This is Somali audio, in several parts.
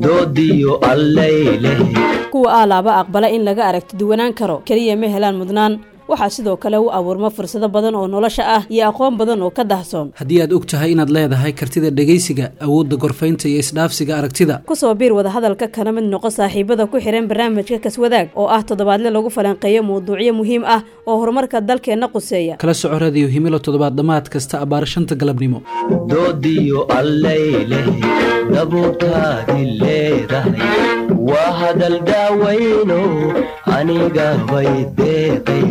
doodiyo allayleh kuwa aalaaba aqbala in laga aragti duwanaan karo keliya ma helaan mudnaan waxaa sidoo kale u abuurma fursado badan oo nolosha ah iyo aqoon badan oo ka dahsoon haddii aad og tahay inaad leedahay kartida dhegaysiga awoodda gorfaynta iyo isdhaafsiga aragtida kusoo biir wadahadalka kana mid noqo saaxiibada ku xihan barnaamijka kaswadaag oo ah toddobaadle lagu falanqeeyo mawduucyo muhiim ah oo horumarka dalkeenna quseeya kala soco radiyo himilo toddobaad dhammaad kasta abbaar shanta galabnimo doodiyo allayleh dabuurtaadi leedahay waa hadal daawayno aniga bay deeqay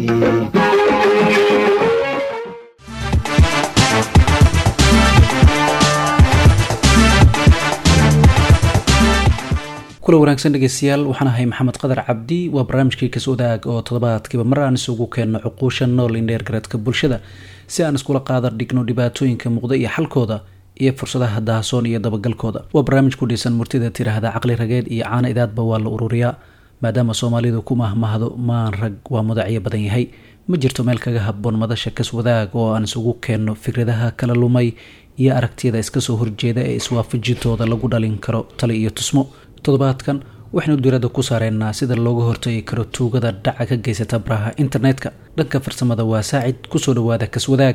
kula wanaagsan dhegeystayaal waxaan ahay maxamed qadar cabdi waa barnaamijkii kaswadaag oo toddobaadkiiba mar aan isugu keenno cuquusha nool indheergareedka bulshada si aan iskula qaada dhigno dhibaatooyinka muuqda iyo xalkooda iyo fursadaha daasoon iyo dabagalkooda waa barnaamij ku dhisan murtida tiraahda caqli rageed iyo caana idaadba waa la ururiyaa maadaama soomaalidu ku mahmahdo maan rag waa mudacyo badan yahay ma jirto meel kaga habboon madasha kaswadaag oo aan isugu keenno fikradaha kala lumay iyo aragtiyada iska soo horjeeda ee iswaafajintooda lagu dhalin karo tali iyo tusmo toddobaadkan waxaynu diradda ku saareynaa sida looga hortagi karo tuugada dhaca ka geysata baraha internetka dhanka farsamada waa saacid kusoo dhawaada kaswadaag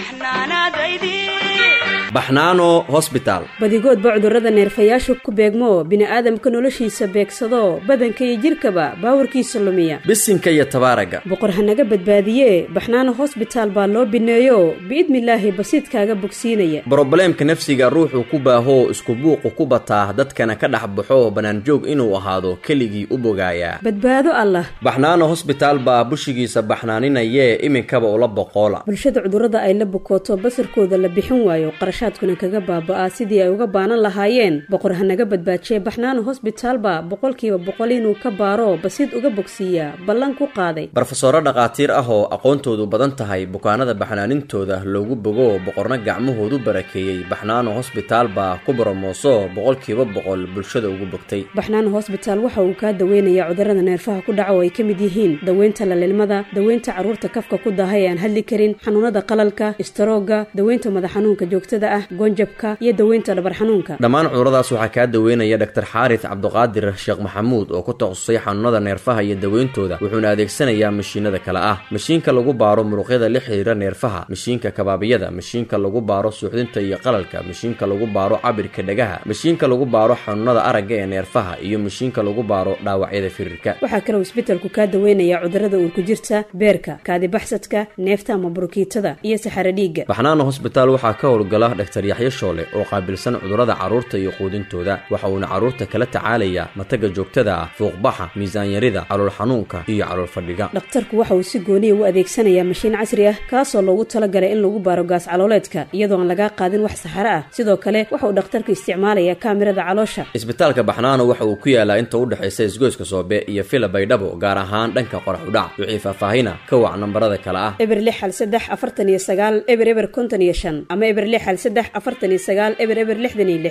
baxnaano hosbitaal badigoodba cudurrada neerfayaashu ku beegmo bini'aadamka noloshiisa beegsado badanka iyo jidhkaba baawarkiisa lumiya bisinka iyo tabaaraga boqor hanaga badbaadiye baxnaano hosbitaal baa loo bineeyo biidnilaahi basiidkaaga bogsiinaya brobleemka nafsiga ruuxuu ku baahoo isku buuqu ku bataa dadkana ka dhex baxo bannaanjoog inuu ahaado keligii u bogaayaa badbaado allah baxnaano hosbitaal baa bushigiisa baxnaaninayee iminkaba ula boqoola bulshada cudurrada ay la bukooto basarkooda la bixin waayo qarashaadkuna kaga baaba'aa sidii ay uga baanan lahaayeen boqor hanaga badbaajiye baxnaano hosbitaalba boqolkiiba boqol inuu ka baaro basiid uga bogsiiyaa ballan ku qaaday barofesoro dhakhaatiir ah oo aqoontoodu badan tahay bukaanada baxnaanintooda loogu bogo boqorna gacmahoodu barakeeyey baxnaano hosbitaal baa ku boromooso boqolkiiba boqol bulshada ugu bogtay baxnaano hosbitaal waxa uu kaa daweynayaa cudurrada neerfaha ku dhaca oo ay ka mid yihiin daweynta lalilmada daweynta carruurta kafka ku daaha ee aan hadli karin xanuunada qalalka istaroogga daweynta madax xanuunka joogtada ah gonjabka iyo daweynta dhabar xanuunka dhammaan cuduradaas waxaa kaa daweynaya dhaktar xaaris cabduqaadir sheekh maxamuud oo ku takhasusay xanuunada neerfaha iyo daweyntooda wuxuuna adeegsanayaa mashiinada kale ah mashiinka lagu baaro muruqyada la xiriira neerfaha mashiinka kabaabiyada mashiinka lagu baaro suuxdinta iyo qalalka mashiinka lagu baaro cabirka dhagaha mashiinka lagu baaro xanuunada aragga ee neerfaha iyo mashiinka lagu baaro dhaawacyada firirka waxaa kaloo isbetelku kaa daweynayaa cudurrada uurku jirta beerka kaadibaxsadka neefta ama burukiitada iyo saxaro dhiigga baxnaano hosbitaal waxaa ka howlgala dhaktar yaxyo shoole oo qaabilsan cudurrada carruurta iyo quudintooda waxa uuna carruurta kala tacaalayaa mataga joogtada ah fuuqbaxa miisaanyarida calool xanuunka iyo calool fadhiga dhakhtarku waxa uu si gooniya u adeegsanayaa mashiin casri ah kaasoo loogu talagalay in lagu baaro gaas calooleedka iyadoo aan lagaa qaadin wax saxaro ah sidoo kale waxa uu dhakhtarku isticmaalayaa kaamirada caloosha isbitaalka baxnaano waxa uu ku yaalaa inta u dhexaysa isgoyska soobe iyo fila baydhabo gaar ahaan dhanka qorax udhac wixii faahfaahina ka wac nambarada kale ah eber lix hal saddex afartan iyo sagaal eber eber konton iyo shan ama eber lix hal saddex afartan iyo sagaal eber eber lixdan iyo lix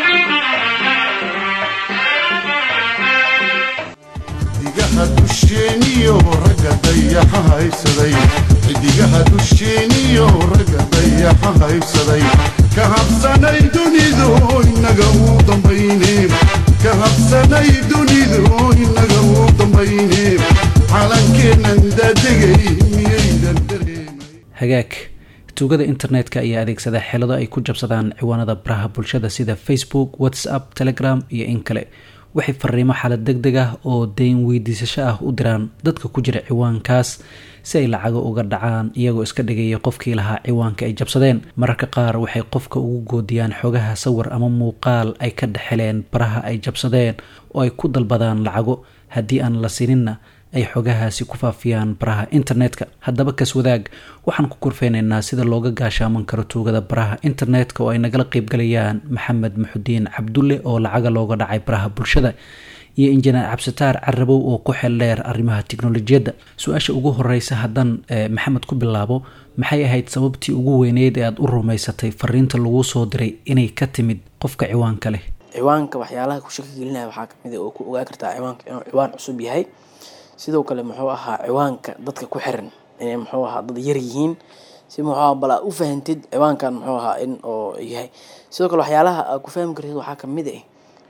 xidigaha dusheeniyo ragga dayaxa haysaday xidigaha dusheeniyo ragga dayaxa haysaday ka habsanay dunidu inaga uu dambayne ka habsanay dunidu inaga uu dambayne calankeennan daadegay miyaydan dareemay hagaag tuugada internetka ayaa adeegsada xeelado ay ku jabsadaan ciwaanada baraha bulshada sida facebook whatsapp telegram iyo in kale waxay fariimo xaalad deg deg ah oo dayn weydiisasho ah u diraan dadka ku jira ciwaankaas si ay lacago uga dhacaan iyagoo iska dhigaya qofkii lahaa ciwaanka ay jabsadeen mararka qaar waxay qofka ugu goodiyaan xogaha sawir ama muuqaal ay ka dhexeleen baraha ay jabsadeen oo ay ku dalbadaan lacago haddii aan la sininna ay xogahaasi ku faafiyaan baraha internetka haddaba kas wadaag waxaan ku kurfeynaynaa sida looga gaashaaman karo tuugada baraha internetka oo ay nagala qeybgalayaan maxamed muxudiin cabdulle oo lacaga looga dhacay baraha bulshada iyo injineer cabsitaar carabow oo ku xel dheer arrimaha tiknolojiyadda su-aasha ugu horeysa haddaan maxamed ku bilaabo maxay ahayd sababtii ugu weyneyd ee aada u rumaysatay fariinta lagu soo diray inay ka timid qofka ciwaanka leh ciwaanka waxyaalaha ku shaki gelinaya waxaa kamid oo ku ogaa kartaa ciwaanka inuu ciwaan cusub yahay sidoo kale muxuu ahaa ciwaanka dadka ku xiran inay muxuu ahaa dad yar yihiin si muxuu ahaa bal aad u fahantid ciwaankan muxuu ahaa in oo yahay sidoo kale waxyaalaha aad ku fahmi kartid waxaa kamid ah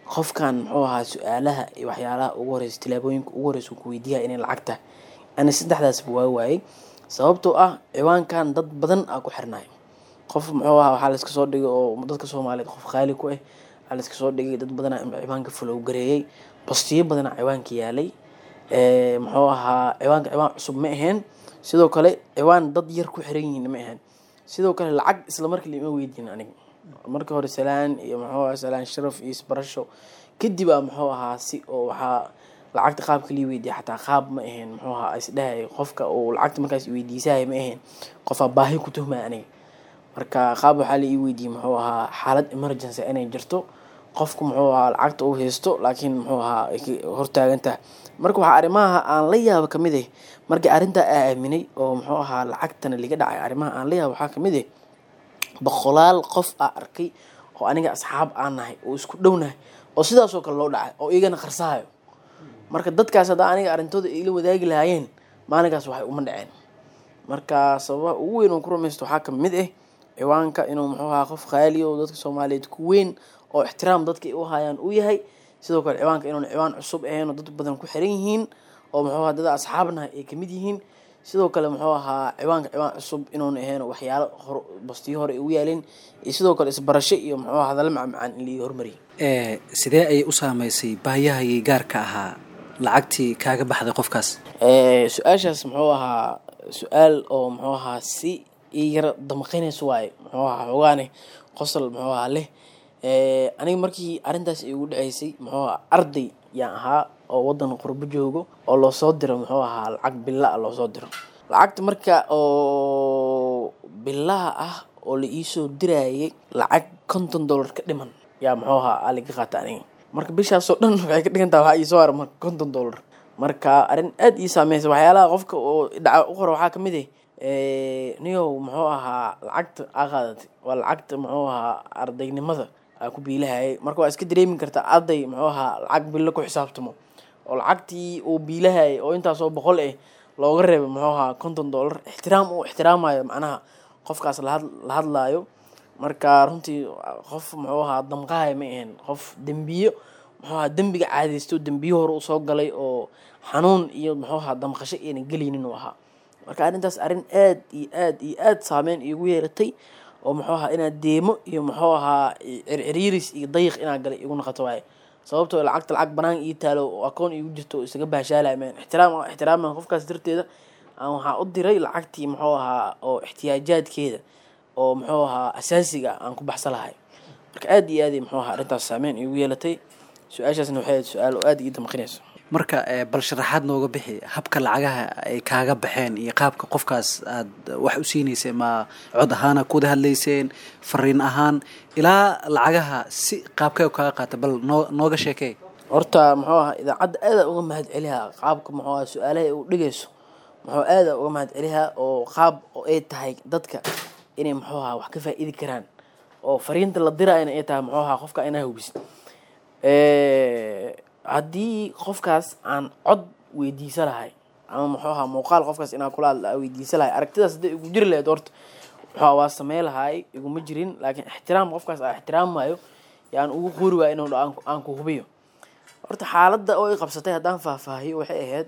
qofkan muxuu ahaa su-aalaha iyo waxyaalaha ugu horeysa tilaabooyinka ugu horeysa ku weydiiyaa inay lacag tahay ani saddexdaasba waa waayey sababtoo ah ciwaankan dad badan aa ku xirnayo qof muxuu ahaa waxaa layska soo dhigay oo dadka soomaaliyeed qof qaali ku ah waxaa layska soo dhigay dad badana ciwaanka fulow gareeyey bastiyo badana ciwaanka yaalay muxuu ahaa ciwaanka ciwaan cusub ma aheen sidoo kale ciwaan dad yar ku xiran yihiin ma aheen sidoo kale lacag isla markii lama weydiin aniga marka hore salaan iyo muxuu ahaa salaan sharaf iyo isbarasho kadib aa muxuu ahaa si oo waxaa lacagta qaabka lii weydiiya xataa qaab ma aheen muxuu ahaa isdhahay qofka uu lacagta markaas weydiisahay ma aheen qofaa baahi ku tuhmaya aniga marka qaab waxaa la ii weydiiyey muxuu ahaa xaalad emergency inay jirto qofku muxuu ahaa lacagta uu haysto laakiin muxuu ahaa ay hortaagantaha marka waxaa arrimaha aan la yaabo kamid ah markii arrintaa aa aaminay oo muxuu ahaa lacagtana liga dhacay arrimaha aan la yaabo waxaa kamid ah boqolaal qof aa arkay oo aniga asxaab aan nahay oo isku dhownahay oo sidaasoo kale loo dhacay oo iyagana qarsahayo marka dadkaas haddaa aniga arrintooda ila wadaagi lahaayeen maalinkaas waxay uma dhaceen marka sababaha ugu weyn oo ku rumaysto waxaa kamid ah ciwaanka inuu muxuu ahaa qof qaaliya oo dadka soomaaliyeed ku weyn oo ixtiraam dadka ay u hayaan uu yahay sidoo kale ciwaanka inuuna ciwaan cusub ahayn oo dad badan ku xiran yihiin oo muxuu ahaa dad asxaabnaha ay kamid yihiin sidoo kale muxuu ahaa ciwaanka ciwaan cusub inuuna ahayn waxyaalo hor bastiyo hore ay u yaalin iyo sidoo kale isbarasho iyo muxuu ahaa hadalla macmacaan in la hormariyay sidee ayay u saameysay baahiyahagii gaarka ahaa lacagtii kaaga baxday qofkaas su-aashaas muxuu ahaa su-aal oo muxuu ahaa si ii yara damaqinaysa waaye muxuu ahaa xoogaane qosol muxuu ahaa leh aniga markii arrintaas igu dhaceysay muxuu ahaa arday yaan ahaa oo wadan qurbo joogo oo loosoo diro muxuu ahaa lacag bila a loosoo diro lacagta marka oo bilaha ah oo la iisoo dirayay lacag konton dollar ka dhiman yaa muxuu ahaa aa laga qaata aniga marka bishaasoo dhan waxay ka dhigantaha waxaa iisoo hara marka konton dollar marka arrin aada ii saameysa waxyaalaha qofka oo dhaca u qora waxaa kamid ah niyow muxuu ahaa lacagta aa qaadatay waa lacagta muxuu ahaa ardaynimada aa ku biilahayay marka waa iska dareemi kartaa arday muxuu ahaa lacag bilo ku xisaabtamo oo lacagtii uu biilahayay oo intaasoo boqol ah looga reebay muxuu ahaa konton dollar ixtiraam uu ixtiraamayo macnaha qofkaas lahad la hadlaayo marka runtii qof muxuu ahaa damqahay ma ahayn qof dembiyo muxuu ahaa dembiga caadaysto dembiyo hore usoo galay oo xanuun iyo muxuu ahaa damqasho ayna geleynin uu ahaa marka arrintaas arrin aad iyo aad iyo aad saameyn iigu yeelatay oo muxuu ahaa inaad deemo iyo muxuu ahaa circiriiris iyo dayiq inaad galay igu noqoto waaye sababtoo lacagta lacag banaan ii taalo oo akoon iigu jirto oo isaga baashaalay meen ixtiraam ixtiraaman qofkaas darteeda aan waxaa u diray lacagtii muxuu ahaa oo ixtiyaajaadkeeda oo muxuu ahaa asaasiga aan ku baxsa lahay marka aad iyo aad muxuu ahaa arrintaas saameyn iigu yeelatay su-aashaasna waxay ahayd su-aal oo aad ii damqinayso marka bal sharaxaad nooga bixi habka lacagaha ay kaaga baxeen iyo qaabka qofkaas aada wax u siinaysay ma cod ahaana kuwada hadlayseen fariin ahaan ilaa lacagaha si qaabkee kaaga qaata bal noo nooga sheekey horta muxuu ahaa idaacadda aada uga mahad celiha qaabka muxuu ahaa su-aalaha u dhigayso muxuu aada uga mahad celiha oo qaab oo ay tahay dadka inay muxuu ahaa wax ka faa-iidi karaan oo fariinta la dirayna ay tahay muxuu ahaa qofka inaa hubisid haddii qofkaas aan cod weydiisa lahay ama muxuu ahaa muuqaal qofkaas inaa kula hadla weydiisa lahay aragtidaas hadday igu jiri lahayd horta muxuu waa samey lahay iguma jirin laakiin ixtiraam qofkaas aa ixtiraamayo yaan ugu qori waaya inuu aan ku hubiyo horta xaaladda oo i qabsatay haddaan faahfaahiyo waxay ahayd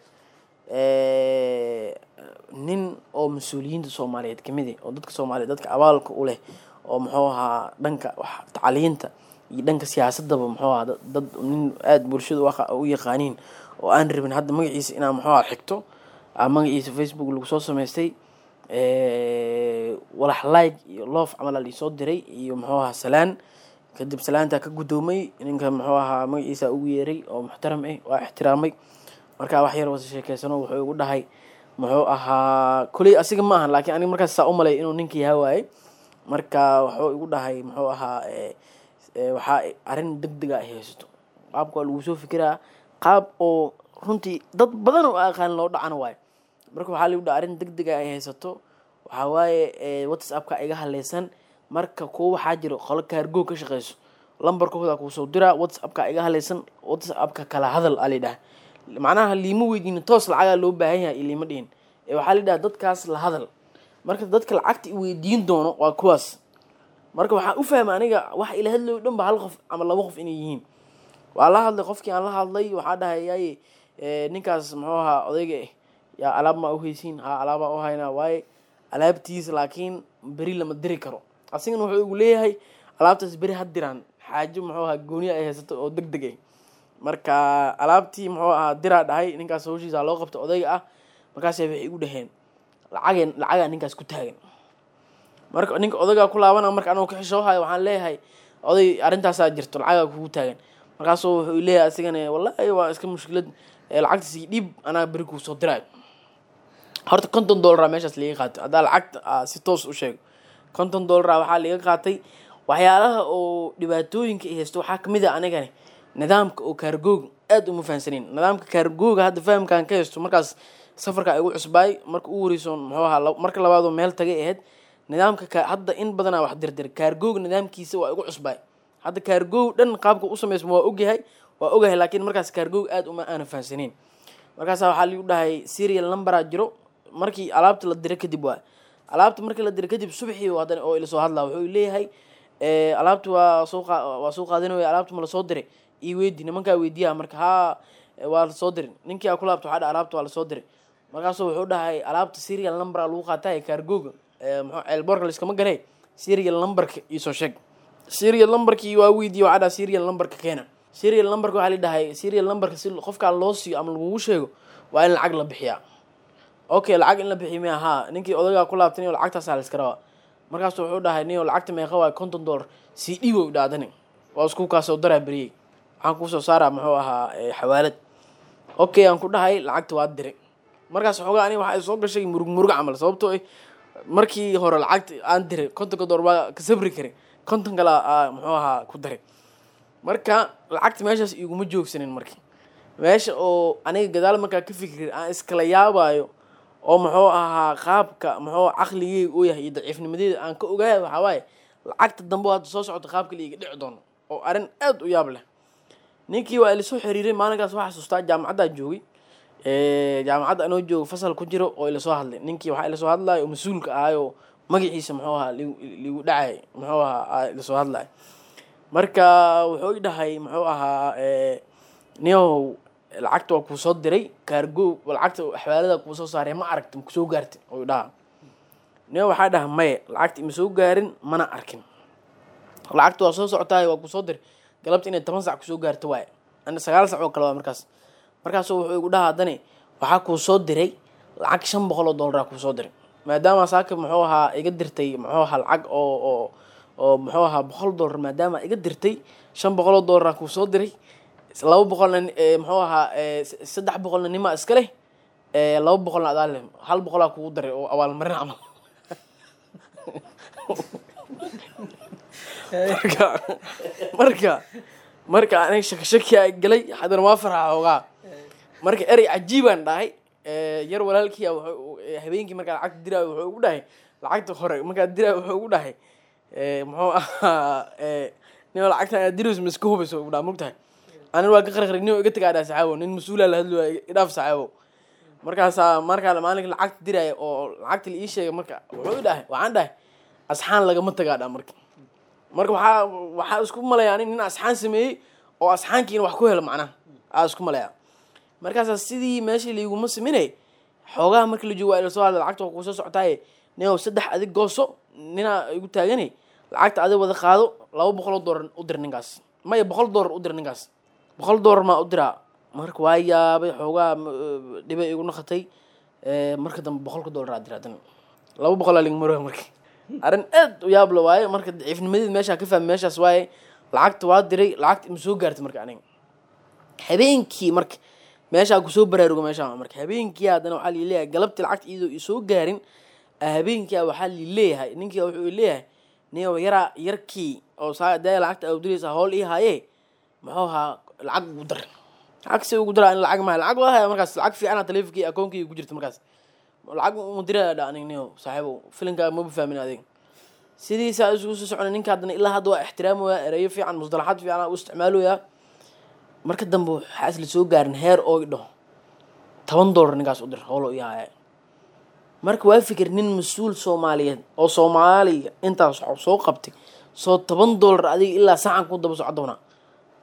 nin oo mas-uuliyiinta soomaaliyeed kamid ah oo dadka soomaaliyeed dadka abaalka u leh oo muxuu ahaa dhanka wax tacliinta iyo dhanka siyaasadaba muxuu ahaa dad nin aada bulshada u yaqaaniin oo aan rabin hadda magaciisa inaa muxuu aha xigto magaciisa facebook lagu soo sameystay walax like iyo loof camal aa liisoo diray iyo muxuu ahaa salaan kadib salaantaa ka guddoomay ninka muxuu ahaa magaciisa ugu yeeray oo muxtaram ah waa ixtiraamay markaa wax yar wasa sheekeysano wuxuu igu dhahay muxuu ahaa koley asiga ma ahan laakiin aniga markaas saa u malay inuu ninka yaha waaye marka wuxuu igu dhahay muxuu ahaa waxaa arrin deg dega ay haysato qaabka waa lagu soo fikiraa qaab oo runtii dad badan oo aqaan loo dhacana waayo marka waxaa lagu dhaha arrin deg dega ay haysato waxaa waaye whatsappka iga haleysan marka kuwa waxaa jiro qolo kaargoo ka shaqeyso lambarkooda kuusoo diraa whatsappka iga haleysan whatsappka kala hadal aa layidhaha macnaha liima weydiin toos lacagaa loo baahan yahay iyo liima dhihin ee waxaa layidhaha dadkaas la hadal marka dadka lacagta i weydiin doono waa kuwaas marka waxaa u fahma aniga wax ila hadlayo dhan ba hal qof ama laba qof inay yihiin waa la hadlay qofkii aan la hadlay waxaa dhahay yaay ninkaas muxuu ahaa odayga eh yaa alaab ma uhaysiin ha alaabaa u haynaa waaye alaabtiis laakiin beri lama diri karo asigana wuxuu igu leeyahay alaabtaas beri ha diraan xaajo muxuu ahaa gooniya ay haysato oo deg deg ah marka alaabtii muxuu ahaa diraa dhahay ninkaas hawshiisa loo qabta odayga ah markaas waxay igu dhaheen lacageen lacagaa ninkaas ku taagan marka ninka odaygaa ku laabana marka anuu ka xishoohayo waxaan leeyahay oday arrintaasaa jirto lacagaa kugu taagan markaasuu wuxuu leeyahay asigana wallaahi waa iska mushkilad lacagtiisi dhiib anaa beri kuu soo diraayo horta konton dollaraa meeshaas liiga qaatay haddaa lacagta si toos u sheego konton dollaraa waxaa liiga qaatay waxyaalaha oo dhibaatooyinka i haysto waxaa kamid a anigani nidaamka oo kaargooga aada uma fahansaneyn nidaamka kaargooga hadda fahamkaan ka haysto markaas safarka igu cusbaay marka u wareysoon muxuu ahaa marka labaadoo meel tagay ahayd nidaamka ka hadda in badanaa wax dirdir kaargooga nidaamkiisa waa igu cusbaay hadda kaargoog dhan qaabka u sameysma waa ogyahay waa ogahay laakiin markaas kaargoog aada uma aana fahansaneyn markaasa waxaa ligu dhahay serial numberaa jiro markii alaabta la diro kadib waa alaabta markii la diro kadib subaxii hadan oo ila soo hadlaa wuxuu leeyahay alaabta waa soo waa soo qaadanaya alaabta ma lasoo diray io weydi nimankaa weydiyaha marka haa waa lasoo diray ninkii aa ku laabta waxaa dha alaabta waa lasoo diray markaasuu wuxuu dhahay alaabta serial numberaa lagu qaatay kaargooga mxuu ceelboorka layskama garay serial numberka iisoo sheeg serial numberkii waa weydiiye waxaa dhaha serial numberka keena serial numberka waxaa la dhahay serial numberka si qofkaa loo siiyo ama lagugu sheego waa in lacag la bixiyaa okay lacag in la bixiy miya haa ninkii odaygaa ku laabtay niyo lacagtaasaa la iska rabaa markaasu wuxuu dhahay niyo lacagta meeqa waay konton dollar c d wo dhaadani waa isku kaasoo daraa beriyey waxaan kuusoo saaraa muxuu ahaa xawaalad okay aan ku dhahay lacagta waa diray markaas xoogaa aniga waxaa soo gashay murug murug camal sababtoo ah markii hore lacagta aan diray kontonka dollar baa ka sabri karay konton kale muxuu ahaa ku daray marka lacagta meeshaas iguma joogsanin marki meesha oo aniga gadaal markaa ka fikirin aan iskala yaabayo oo muxuu ahaa qaabka muxuu caqligeyga u yahay iyo daciifnimadeeda aan ka ogaaya waxaa waaye lacagta dambe hadda soo socota qaabka liiga dhici doono oo arrin aada u yaab leh ninkii waa ilasoo xiriiray maalinkaas waa xasuustaa jaamacaddaa joogay jaamacadda anoo joogo fasal ku jiro oo ilasoo hadlay ninkii waxaa ilasoo hadlaya oo mas-uulka ahay oo magaciisa muxuu ahaa ligu dhacay muxuu ahaa ilasoo hadlay marka wuxuu i dhahay muxuu ahaa niyow lacagta waa kuu soo diray kaargo lacagta xawaalada kuu soo saaray ma aragti ma kusoo gaartay oo i dhaha niyow waxaa dhaha maye lacagta ima soo gaarin mana arkin lacagta waa soo socotaay waa kusoo diray galabta inay toban sac kusoo gaarto waaye ana sagaal sac oo kale waa markaas markaasu wuxuu igu dhaha haddani waxaa kuu soo diray lacag shan boqol oo dollaraa kuu soo diray maadaama saaka muxuu ahaa iga dirtay muxuu ahaa lacag oo oo oo muxuu ahaa boqol dollar maadaama iga dirtay shan boqol oo dollaraa kuu soo diray laba boqolna muxuu ahaa saddex boqolna nima iska leh laba boqolna adaa leh hal boqolaa kugu daray oo abaalmarin camal marka marka marka aniga shaki shaki a galay haddana waa farxa xoogaa marka erey cajiibaan dhahay yar walaalkiia habeenkii markaa lacagta diraayo wuxuu ugu dhahay lacagta hore markaa diraayo wuxuu ugu dhahay muxuu ahaa nin lacagtan aad dirays ma iska hubayso ugu dhaha mogtahay anin waa ka qarqari nin iga tagaa dhaha saxaabow nin mas-uulaa la hadlaya idhaaf saxaabow markaasaa markaa maalinka lacagta diraayo oo lacagta la ii sheegay marka wuxuu i dhahay waxaan dhahay asxaan lagama tagaa dha marka marka waxaa waxaa isku malayaa nin nin asxaan sameeyey oo asxaankiina wax ku helo macnaha aa isku malayaa markaasaa sidii meeshii laiguma saminay xoogaha markii la joogo waa ila soo hadla lacagta waa kuu soo socotaaye ninow saddex adig gooso ninaa igu taaganay lacagta adig wada qaado laba boqol oo doolar u dir ninkaas maya boqol doolar u dir ninkaas boqol doolar maa u diraa marka waa yaabay xoogaha dhibay igu naqatay marka dambe boqolka doolar aa dira haddana laba boqol aa ligmaroga marka arrin aad u yaabla waaye marka daciifnimadeed meeshaa ka fahmi meeshaas waaye lacagta waa diray lacagta ima soo gaartay marka aniga habeenkii marka meeshaa kusoo baraaruga meeshaa marka habeenkii haddana waxaa lileeyahay galabtii lacagta iyadoo isoo gaarin habeenkii waxaa lileeyahay ninkii wuxuu leeyahay niyow yaraa yarkii oo saa dee lacagta awdiraysa howl ii haye muxuu ahaa lacag ugu dar lacag si ugu daraa in lacag maha lacag waa haya markaas lacag fiicana taleefonkii akoonkii ku jirta markaas lacag uma diraa dha anig niyow saaxiibow filinkaa maba fahmin adig sidiisaa isugu soo soconay ninka haddana ilaa hadda waa ixtiraamaya ereyo fiican musdalaxaad fiican u isticmaaloyaa marka dambe waxaa isla soo gaarin heer oo i dhaho toban dollar ninkaas u dir howlo ii haya marka waa fikir nin mas-uul soomaaliyeed oo soomaaliga intaas soo qabtay soo toban dollar adiga ilaa sacan ku daba soco doonaa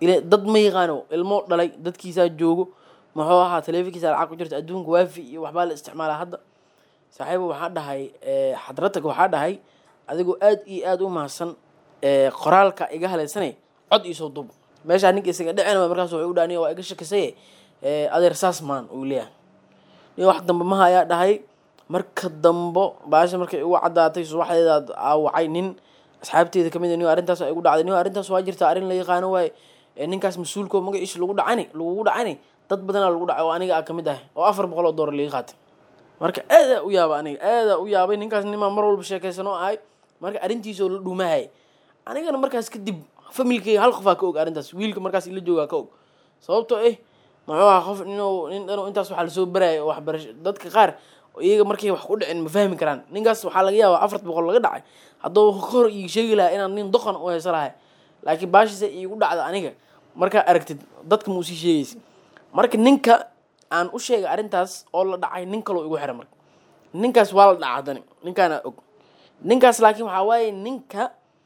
ile dad ma yaqaano ilmo dhalay dadkiisaa joogo muxuu ahaa taleefonkiisa lacag ku jirta adduunka waafi iyo waxbaa la isticmaalaa hadda saaxiibo waxaa dhahay xadratag waxaa dhahay adigoo aad iyo aad u mahadsan qoraalka iga halaysanay cod iisoo dub meeshaa ninka isaga dhecena markaas wuxuu u dhahay waa iga shakisaye adeer saas maan uu leeyahay nin wax dambe maha ayaa dhahay marka dambo baasha markay igu caddaatay subaxdeedaad aawacay nin asxaabteeda kamid nin arrintaas igu dhacday nin arrintaas waa jirta arrin la yaqaano waaye ninkaas mas-uulko magaciisa lagu dhacani lagugu dhacani dad badanaa lagu dhacay oo aniga a kamid ahay oo afar boqol oo doolar liga qaatay marka aadaa u yaaba aniga aadaa u yaabay ninkaas nimaa mar walba sheekaysanoo ahay marka arrintiisoo la dhuumahay anigana markaas kadib familkeyga hal qofaa ka og arrintaas wiilka markaas ila joogaa ka og sababtoo eh muxuu ahaa qof inuu nin dhanoo intaas waxaa lasoo baraya oo waxbarasho dadka qaar iyaga markay wax ku dhicin ma fahmi karaan ninkaas waxaa laga yaabaa afart boqol laga dhacay hadduu hor ii sheegi lahaa inaan nin doqon u haysa lahay laakiin baashiisa iigu dhacda aniga markaa aragtid dadka ma usii sheegaysa marka ninka aan u sheegay arrintaas oo la dhacay nin kaloo igu xira marka ninkaas waa la dhaca haddani ninkaana og ninkaas laakiin waxaa waaye ninka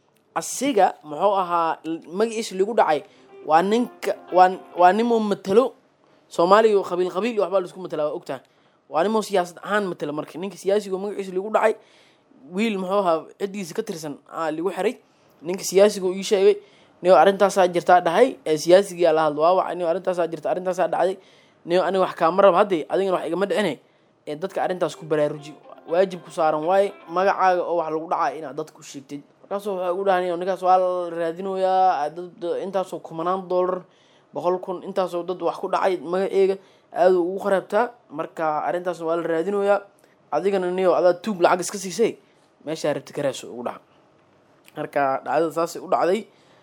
asiga muxuu ahaa magaciisa lagu dhacay waa ninka waa waa nimoo matalo soomaaliya qabiil qabiil iyo waxbaa laisku matala waa ogtaha waa nimoo siyaasad ahaan matala marka ninka siyaasiga magaciisa lagu dhacay wiil muxuu ahaa ciddiisa ka tirsan aa lagu xiray ninka siyaasiga ii sheegay niyo arrintaasaa jirtaa dhahay ee siyaasigaa la hadlo waa wacay niyo arrintaasaa jirta arrintaasaa dhacday niyo aniga wax kaama rab haddee adigana wax igama dhicine ee dadka arrintaas ku baraaruji waajib ku saaran waaye magacaaga oo wax lagu dhacaa inaad dadka u sheegtid markaasoo waxaa ugu dhahan ninkaas waa la raadinoyaa dad intaasoo kumanaan doolar boqol kun intaasoo dad wax ku dhacay magaceega aada ugu qaraabtaa marka arrintaas waa la raadinoyaa adigana niyo adaa tuug lacag iska siisay meeshaa rabti karaaso ugu dhaca marka dhacdada saasay u dhacday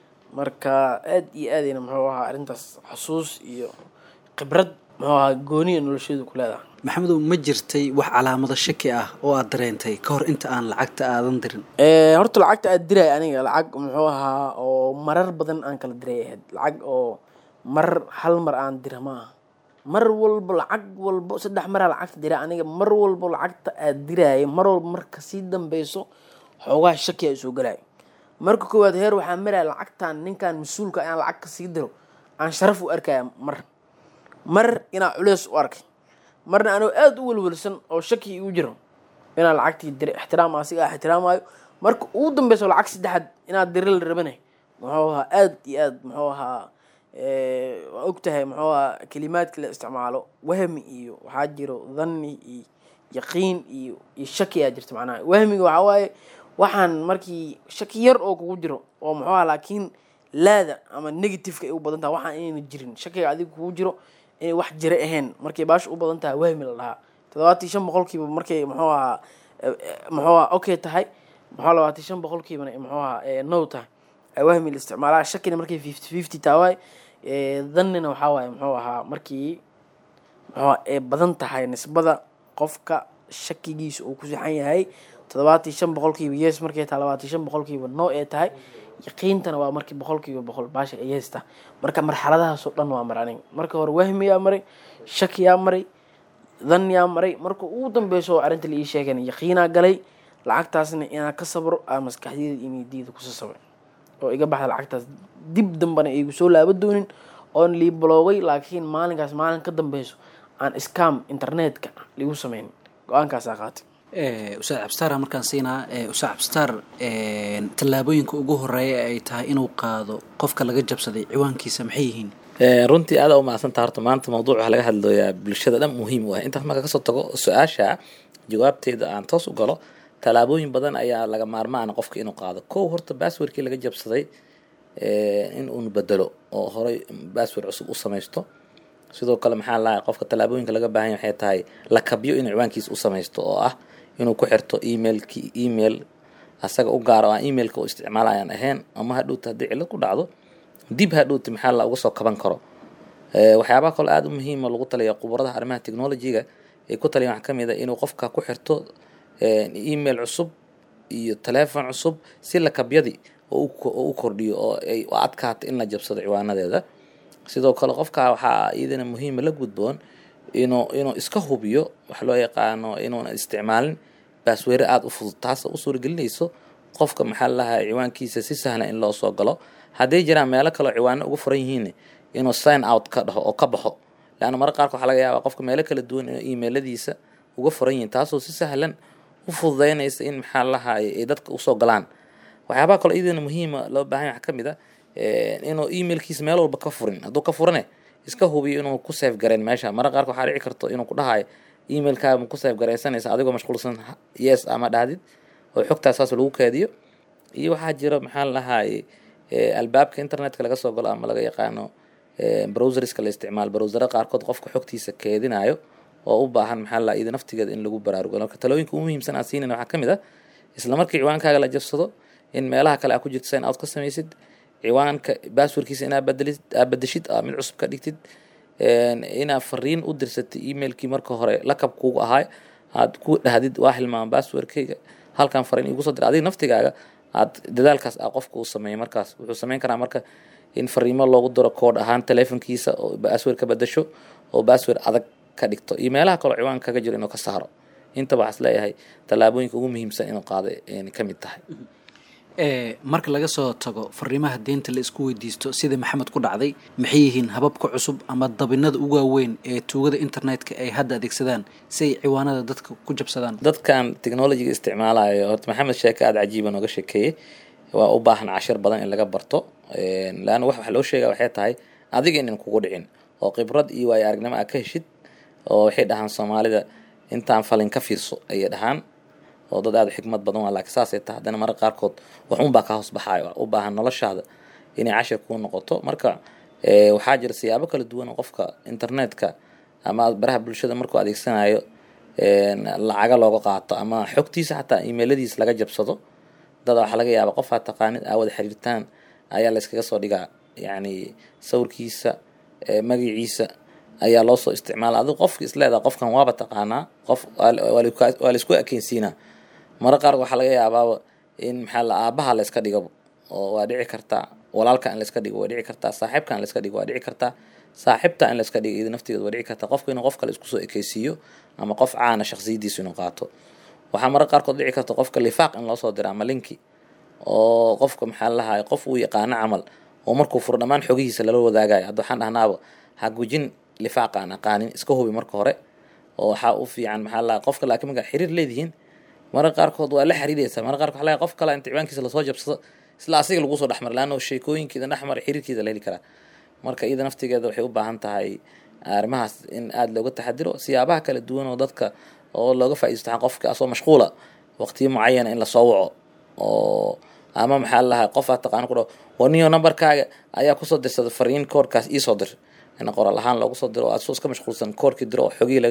marka aad iyo aadayna muxuu ahaa arrintaas xasuus iyo khibrad muxuu ahaa gooniya nolosheedu ku leedahay maxamedow ma jirtay wax calaamado shaki ah oo aad dareentay ka hor inta aan lacagta aadan dirin horta lacagta aad diray aniga lacag muxuu ahaa oo marar badan aan kala diray ahayd lacag oo mar hal mar aan dira ma aha mar walba lacag walbo saddex maraa lacagta dira aniga mar walbo lacagta aad diraayo mar walba marka sii dambeyso xoogaha shaki a soo galaayo marka koowaad heer waxaa maraya lacagtan ninkan mas-uulka inaan lacag ka sii diro aan sharaf u arkaya mar mar inaan culeys u arkay marna anoo aada u welwelsan oo shaki igu jiro inaan lacagtii diray ixtiraam asiga ah ixtiraamayo marka ugu dambeyso lacag saddexaad inaad dira la rabanay muxuu ahaa aada iyo aad muxuu ahaa waa og tahay muxuu ahaa kelimaadka la isticmaalo wahmi iyo waxaa jiro dhanni iyo yaqiin iyo iyo shaki aa jirta macnaha wahmiga waxaa waaye waxaan markii shaki yar oo kugu jiro oo muxuu aha laakiin laada ama negativeka ay u badan taha waxaan inayna jirin shakiga adiga kugu jiro inay wax jira ahayn markay baasha u badan tahay wahmi la dhahaa toddobaatan shan boqolkiiba markay muxuu ahaa muxuu ahaa okay tahay muxuu labaatan shan boqolkiibana muxuu ahaa no tahay wahmi la isticmaalaa shakina markay fifty fifty tahay dhannina waxaa waaye muxuu ahaa markii muxuu ay badan tahay nisbada qofka shakigiisa uu ku sixan yahay toddobaatan shan boqolkiiba yes markay tahay labaatan shan boqolkiiba no ee tahay yaqiintana waa markii boqolkiiba boqol baasha ay yeesta marka marxaladahaasoo dhan waa mar aniga marka hore wahmiyaa maray shakiyaa maray dhanyaa maray marka ugu dambeyso arrinta la ii sheegan yaqiinaa galay lacagtaasna inaan ka sabro aa maskaxdeeda iyo niyadeyda kusoo sabray oo iga baxda lacagtaas dib dambana igu soo laaba doonin oon lii baloogay laakiin maalinkaas maalin ka dambeyso aan scam internetka ligu sameyn go-aankaasaa qaatay ustaad cabsitaara markaan siinaa ustaad cabsitaar tallaabooyinka ugu horeeya ay tahay inuu qaado qofka laga jabsaday ciwaankiisa maxay yihiin runtii aada u mahadsantaa horta maanta mawduuc waxaa laga hadlayaa bulshada dhan muhiim u ah intaas marka kasoo tago su-aasha jawaabteeda aan toos u galo tallaabooyin badan ayaa laga maarmaana qofka inuu qaado kow horta basswordkii laga jabsaday in uun bedelo oo horey bassword cusub u samaysto sidoo kale maxaa lahay qofka tallaabooyinka laga baahanya waxay tahay la kabyo inuu ciwaankiisa u samaysto oo ah inuu ku xirto emailki email asaga u gaaro aan emailka u isticmaalayaan ahayn ama hadhowta haddii cillad ku dhacdo dib hadhowta maxaa la uga soo kaban karo waxyaabaha kale aada u muhiima lagu taliya khubaradaha arrimaha technology-ga ay ku taliyan waxaa ka mid a inuu qofka ku xirto email cusub iyo teleefon cusub si lakabyadii oo u kordhiyo oo ay u adkaato in la jabsado ciwaanadeeda sidoo kale qofka waxaa iyadana muhiima la gudboon inuu inuu iska hubiyo wax loo yaqaano inuuna isticmaalin baasweere aada u fudud taas u suuragelinayso qofka maxaa lahaa ciwaankiisa si sahla in loo soo galo hadday jiraan meelo kaleo ciwaano uga furan yihiin inuu sign out ka dhaho oo ka baxo leanna marka qaarka waxaa laga yaabaa qofka meelo kala duwan inuu emailadiisa uga furan yihiin taasoo si sahlan u fududeynaysa in maxaa lahaay ay dadka usoo galaan waxyaabaha kaloo iyadana muhiima loo baahan yahay waxaa ka mid a inuu emailkiisa meel walba ka furin hadduu ka furane iska hubiyo inuu ku safe gareen meesha marka qaarka waxaa dhici karto inuu ku dhahayo emailkaaga ma ku safe garaysanaysa adigoo mashquulsan yes ama dhahdid oo xogtaas saas lagu kaadiyo iyo waxaa jira maxaa lahaay albaabka internetka laga soo galo ama laga yaqaano browserska la isticmaalo browsera qaarkood qofka xogtiisa keedinayo oo u baahan maxaa la iyada naftigeeda in lagu baraarugo marka talooyinka ugu muhiimsan aan siinayna waxaa ka mid ah isla markii ciwaankaaga la jabsado in meelaha kale aa ku jirto sign out ka samaysid ciwaanka basswordkiisa inaa bedelid aa bedeshid aa mid cusub ka dhigtid inaa fariin u dirsatay emailkii marka hore lakab kuugu ahaay aad ku dhahdid waa hilmaama basswordkayga halkan fariin igu soo dir adiga naftigaaga aad dadaalkaas aa qofka uu sameeyo markaas wuxuu sameyn karaa marka in fariimo loogu diro koodh ahaan telefonkiisa oo bassword ka bedasho oo bassword adag ka dhigto iyo meelaha kaloo ciwaanka kaga jiro inuu ka saaro intaba waxaas leeyahay tallaabooyinka ugu muhiimsan inuu qaado ka mid tahay marka laga soo tago fariimaha deynta la isku weydiisto sida maxamed ku dhacday maxay yihiin hababka cusub ama dabinada ugu waaweyn ee tuugada internetka ay hadda adeegsadaan si ay ciwaanada dadka ku jabsadaan dadkan technologiga isticmaalayo horta maxamed sheeke aada cajiiba nooga sheekeeyey waa u baahan cashir badan in laga barto laanna wax wax loo sheega waxay tahay adiga inan kugu dhicin oo khibrad iyo waayo aragnimo aa ka heshid oo waxay dhahaan soomaalida intaan falin ka fiirso ayay dhahaan oo dad aada xikmad badan waa laakiin saasay tahay haddana marka qaarkood wax unbaa ka hoos baxayo u baahan noloshaada inay cashir kuu noqoto marka waxaa jira siyaabo kala duwan oo qofka internetka ama baraha bulshada markuu adeegsanayo lacaga looga qaato ama xogtiisa xataa emailadiisa laga jabsado dad waxaa laga yaaba qof aad taqaanid aa wada xiriirtaan ayaa la iskaga soo dhigaa yacni sawirkiisa magaciisa ayaa loo soo isticmaala adigu qofki isleedaha qofkan waaba taqaanaa qof waa laisku ekeysiinaa mara qaar waxaa laga yaabaaba in maxaa la aabaha la iska dhigabo oo waa dhici kartaa walaalka in layska dhigo waa dhici kartaa saaxiibka in layska dhigo waa dhici kartaa saaxiibta in layska dhigo iyada naftigeeda waa dhici kartaa qofka inuu qof kale isku soo ekeysiiyo ama qof caana shakhsiyadiisu inuu qaato waxaa mara qaarkood dhici karta qofka lifaaq in loo soo diro ama linki oo qofka maxaa lahaay qof uu yaqaano camal oo markuu furo dhammaan xogihiisa lala wadaagayo hadda waxaan dhahnaaba ha gujin lifaaqa aan aqaanin iska hubi marka hore oo waxaa u fiican maxaa lahaa qofka laakiin markaa xiriir leedihiin marka qaarkood waa la xiriiraysaa marka qaarkood waxaa laga qof kale inta ciwaankiisa lasoo jabsado isla asiga lagu soo dhexmar laanna sheekooyinkeeda dhexmar xiriirkeeda la heli karaa marka iyada naftigeeda waxay u baahan tahay arrimahaas in aada looga taxadiro siyaabaha kala duwan oo dadka oo looga faaidaysto waxaa qofka asoo mashquula waqtiyo mucayana in lasoo waco oo ama maxaa lahaa qof aad taqaano ku dhaho waniyo numberkaaga ayaa kusoo dirsada fariin koodhkaas iisoo dir in qoraal ahaan loogu soo diro oo aad soo iska mashquulsan koodhkii diro oo xogihii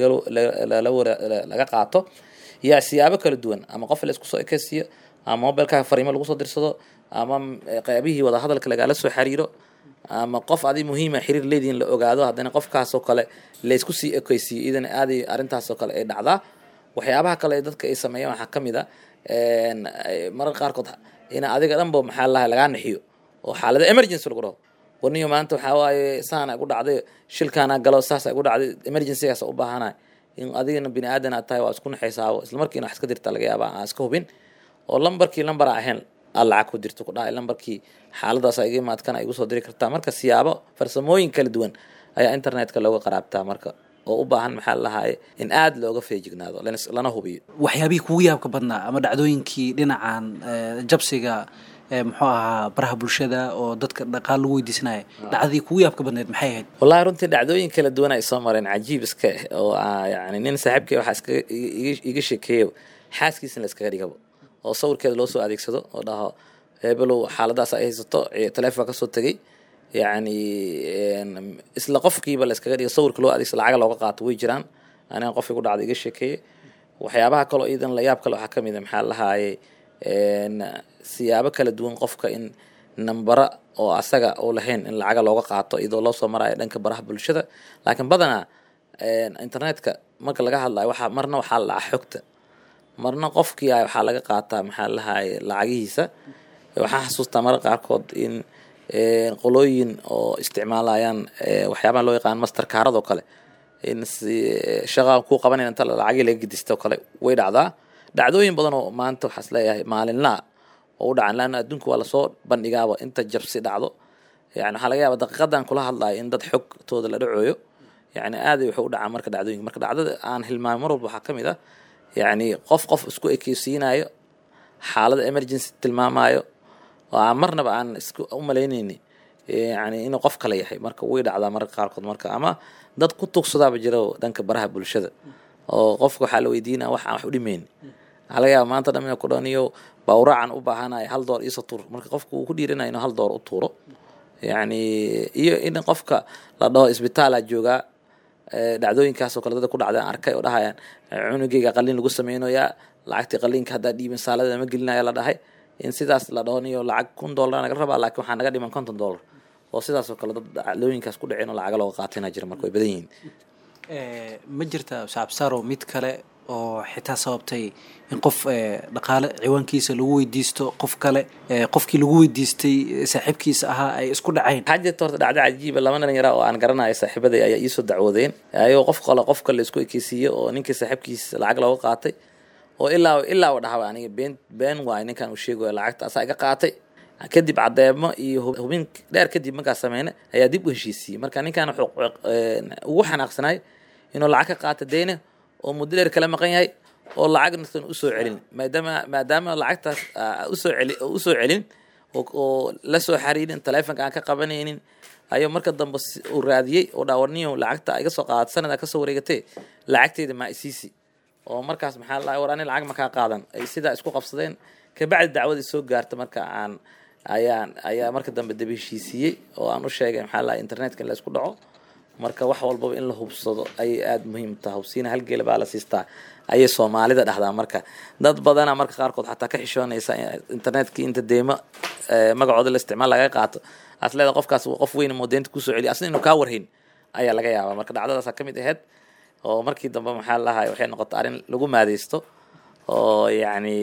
laga qaato yaa siyaabo kala duwan ama qof la isku soo ekeysiiyo ama mobilkaaga fariimo lagu soo dirsado ama qeybihii wadahadalka lagala soo xiriiro ama qof adi muhiima xiriir leediin la ogaado haddana qofkaasoo kale laysku sii ekeysiiyo idan aaday arrintaasoo kale ay dhacdaa waxyaabaha kale ee dadka ay sameeyaan waxaa ka mid a mararka qaarkood in adiga dhanba maxaa laha lagaa nixiyo oo xaalada emergency lagu dhaho warniyo maanta waxaa waaye saana igu dhacday shilkaana galo saasa igu dhacday emergencygaas u baahanay in adigana bini aadan aad tahay waa isku naxaysaabo isla markiina wax iska dirta laga yaaba aan iska hubin oo lambarkii lambar a ahayn aad lacag ku dirto ku dhahay lambarkii xaaladaas iga imaadkana igu soo diri kartaa marka siyaabo farsamooyin kala duwan ayaa internetka looga qaraabtaa marka oo u baahan maxaa lahaaye in aada looga feejignaado lana hubiyo waxyaabihii kugu yaabka badnaa ama dhacdooyinkii dhinacan jabsiga muxuu ahaa baraha bulshada oo dadka dhaqaal lagu weydiisanaya dhacdadii kugu yaabka badneed maxay ahayd wallahi runtii dhacdooyin kala duwan ay soo mareen cajiib iska ah oo yani nin saaxiibkay waxaa iska iga sheekeeyo xaaskiisa la iskaga dhigabo oo sawirkeeda loo soo adeegsado oo dhaho hebelow xaaladaas ay haysato teleefon kasoo tegay yacni isla qofkiiba la iskaga dhigo sawirka loo adeegsado lacaga looga qaato way jiraan aniga qofkii ku dhacda iga sheekeeye waxyaabaha kaloo iidan la yaab kale waxaa kamid a maxaa lahaaye siyaabo kala duwan qofka in nambara oo asaga u lahayn in lacaga looga qaato iyadoo loo soo marayo dhanka baraha bulshada laakiin badanaa internetka marka laga hadlayo waxaa marna waxaa la dhaca xogta marna qofkii waxaa laga qaataa maxaa lahaye lacagihiisa waxaa xasuustaa marka qaarkood in qolooyin oo isticmaalayaan waxyaabaha loo yaqaan master kaaradoo kale in shaqa ku qabanaya inta lacagii laga gedisto kale way dhacdaa dhacdooyin badan oo maanta waxaas leeyahay maalinlaa oo u dhacan laana adduunka waa lasoo bandhigaaba inta jabsi dhacdo yani waxaa laga yaaba daqiiqadan kula hadlayo in dad xogtooda la dhacooyo yani aaday wuxuu u dhacaa marka dhacdooyinka marka dhacdada aan hilmaamay mar walba waxaa ka mid ah yani qof qof isku ekeysiinayo xaalada emergency tilmaamayo oo aan marnaba aan isku u malaynayni yani inuu qof kale yahay marka way dhacdaa marka qaarkood marka ama dad ku tugsadaaba jira dhanka baraha bulshada oo qofka waxaa la weydiinaya wax aan wax u dhimayn waxaa laga yaaba maanta dham inuu ku dhaniyo bawraacan u baahanayo hal door iisa tuur marka qofka uu ku dhiiranayo inuu hal door u tuuro yani iyo in qofka la dhaho isbitaala joogaa dhacdooyinkaasoo kale dada ku dhacday aan arkay oo dhahayaan cunugeyga qalin lagu sameynayaa lacagtii qalinka haddaa dhiibin saalada ma gelinaya la dhahay in sidaas la dhahoniyo lacag kun dollar naga rabaa laakiin waxaa naga dhiman konton dollar oo sidaasoo kale dad dhacdooyinkaas ku dhaceen oo lacaga looga qaatayna jira marka way badan yihiin ma jirta saabsaro mid kale oo xitaa sababtay in qof dhaqaale ciwaankiisa lagu weydiisto qof kale qofkii lagu weydiistay saaxiibkiisa ahaa ay isku dhacayn waxaa jirta horta dhacdo cajiiba laba dhalinyara oo aan garanayo saaxiibaday ayaa iisoo dacwoodeen ayagoo qof kale qof kale isku ekeysiiye oo ninkii saaxiibkiisa lacag looga qaatay oo ilaa ilaa u dhahaba aniga been been waayo ninkan uu sheegayo lacagta asaa iga qaatay kadib cadeemo iyo hubin dheer kadib markaa sameyne ayaa dib u heshiisiiyey marka ninkan wuxuu ugu xanaaqsanay inuu lacag ka qaata deyne oo muddo dheer kala maqan yahay oo lacagnasan usoo celin maadaama maadaama lacagtaas usoo celi usoo celin oo la soo xariirin taleefonka aan ka qabanaynin ayuu marka dambe uu raadiyey oo dhaawarniyo lacagta iga soo qaadad sanada kasoo wareegatee lacagteeda maa isiisi oo markaas maxaa la war ani lacag makaa qaadan ay sidaa isku qabsadeen kabacdi dacwadii soo gaarta marka aan ayaan ayaa marka dambe daba heshiisiiyey oo aan u sheegay maxaa la internetka in la isku dhaco marka wax walbaba in la hubsado ayay aada muhiim taha hubsiina halgeela baa la siistaa ayay soomaalida dhahdaa marka dad badana marka qaarkood xataa ka xishoonaysa internetkii inta deemo magacooda la isticmaal laga qaato as leeda qofkaas qof weyn moodeynta kusoo celiya asna inuu kaa warhayn ayaa laga yaabaa marka dhacdadaasa ka mid ahayd oo markii dambe maxaa lahay waxay noqotay arrin lagu maadeysto oo yacni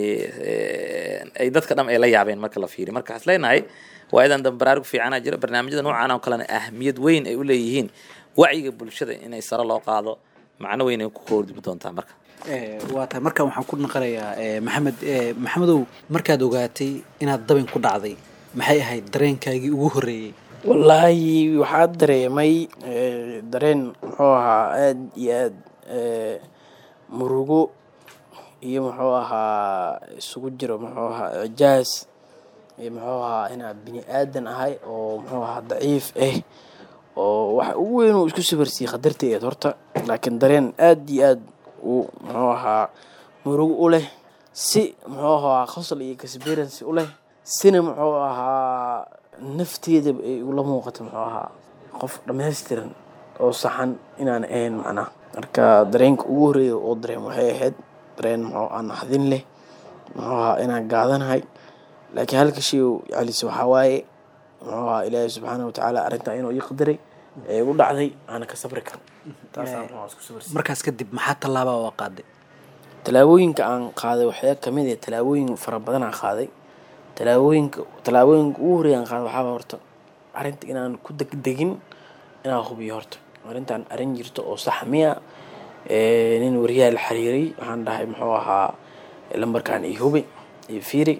ay dadka dham ay la yaabeen marka la fiiriyo marka waxaan isleenahay waayadan dambe baraarug fiicana jiro barnaamijyada noocan oo kalena ahmiyad weyn ay u leeyihiin wacyiga bulshada inay sare loo qaado macno weyn ay ku koordibi doontaa marka waa tahay markan waxaan ku naqanayaa maxamed maxamedow markaad ogaatay inaad dabin ku dhacday maxay ahayd dareenkaagii ugu horreeyey wallaahi waxaa dareemay dareen muxuu ahaa aada iyo aada murugo iyo muxuu ahaa isugu jiro muxuu ahaa ijaas iyo muxuu ahaa inaa bini aadan ahay oo muxuu ahaa daciif ah oo waxa ugu weyn uu isku sabarsiyey khatarteed horta laakiin dareen aada iyo aada uu muxuu ahaa murugo u leh si muxuu ahaa qosol iyo casperancy u leh sina muxuu ahaa nafteedaba ay ula muuqato muxuu ahaa qof dhammaystiran oo saxan inaan ahayn macnaha marka dareenka ugu horreeya oo dareem waxay ahayd dareen muxuu aan naxdin leh muxuu ahaa inaan gaadanahay laakiin halka shay celise waxaa waaye muxuu ahaa ilaahay subxaana watacaala arrintaa inuu ii qadaray ee igu dhacday aana ka sabri karo taasaa muxuu ahaa isku sabarsi markaas kadib maxaa tallaaba oo qaaday tallaabooyinka aan qaaday waxyaa kamid ah tallaabooyin fara badan aan qaaday tallaabooyinka tallaabooyinka ugu horreeya aan qaaday waxaaba horta arrinta inaan ku degdegin inaan hubiyo horta arrintan arrin jirto oo sax miya nin wariyaha la xiriiray waxaan dhahay muxuu ahaa lambarkan iyo hubi iyo fiiri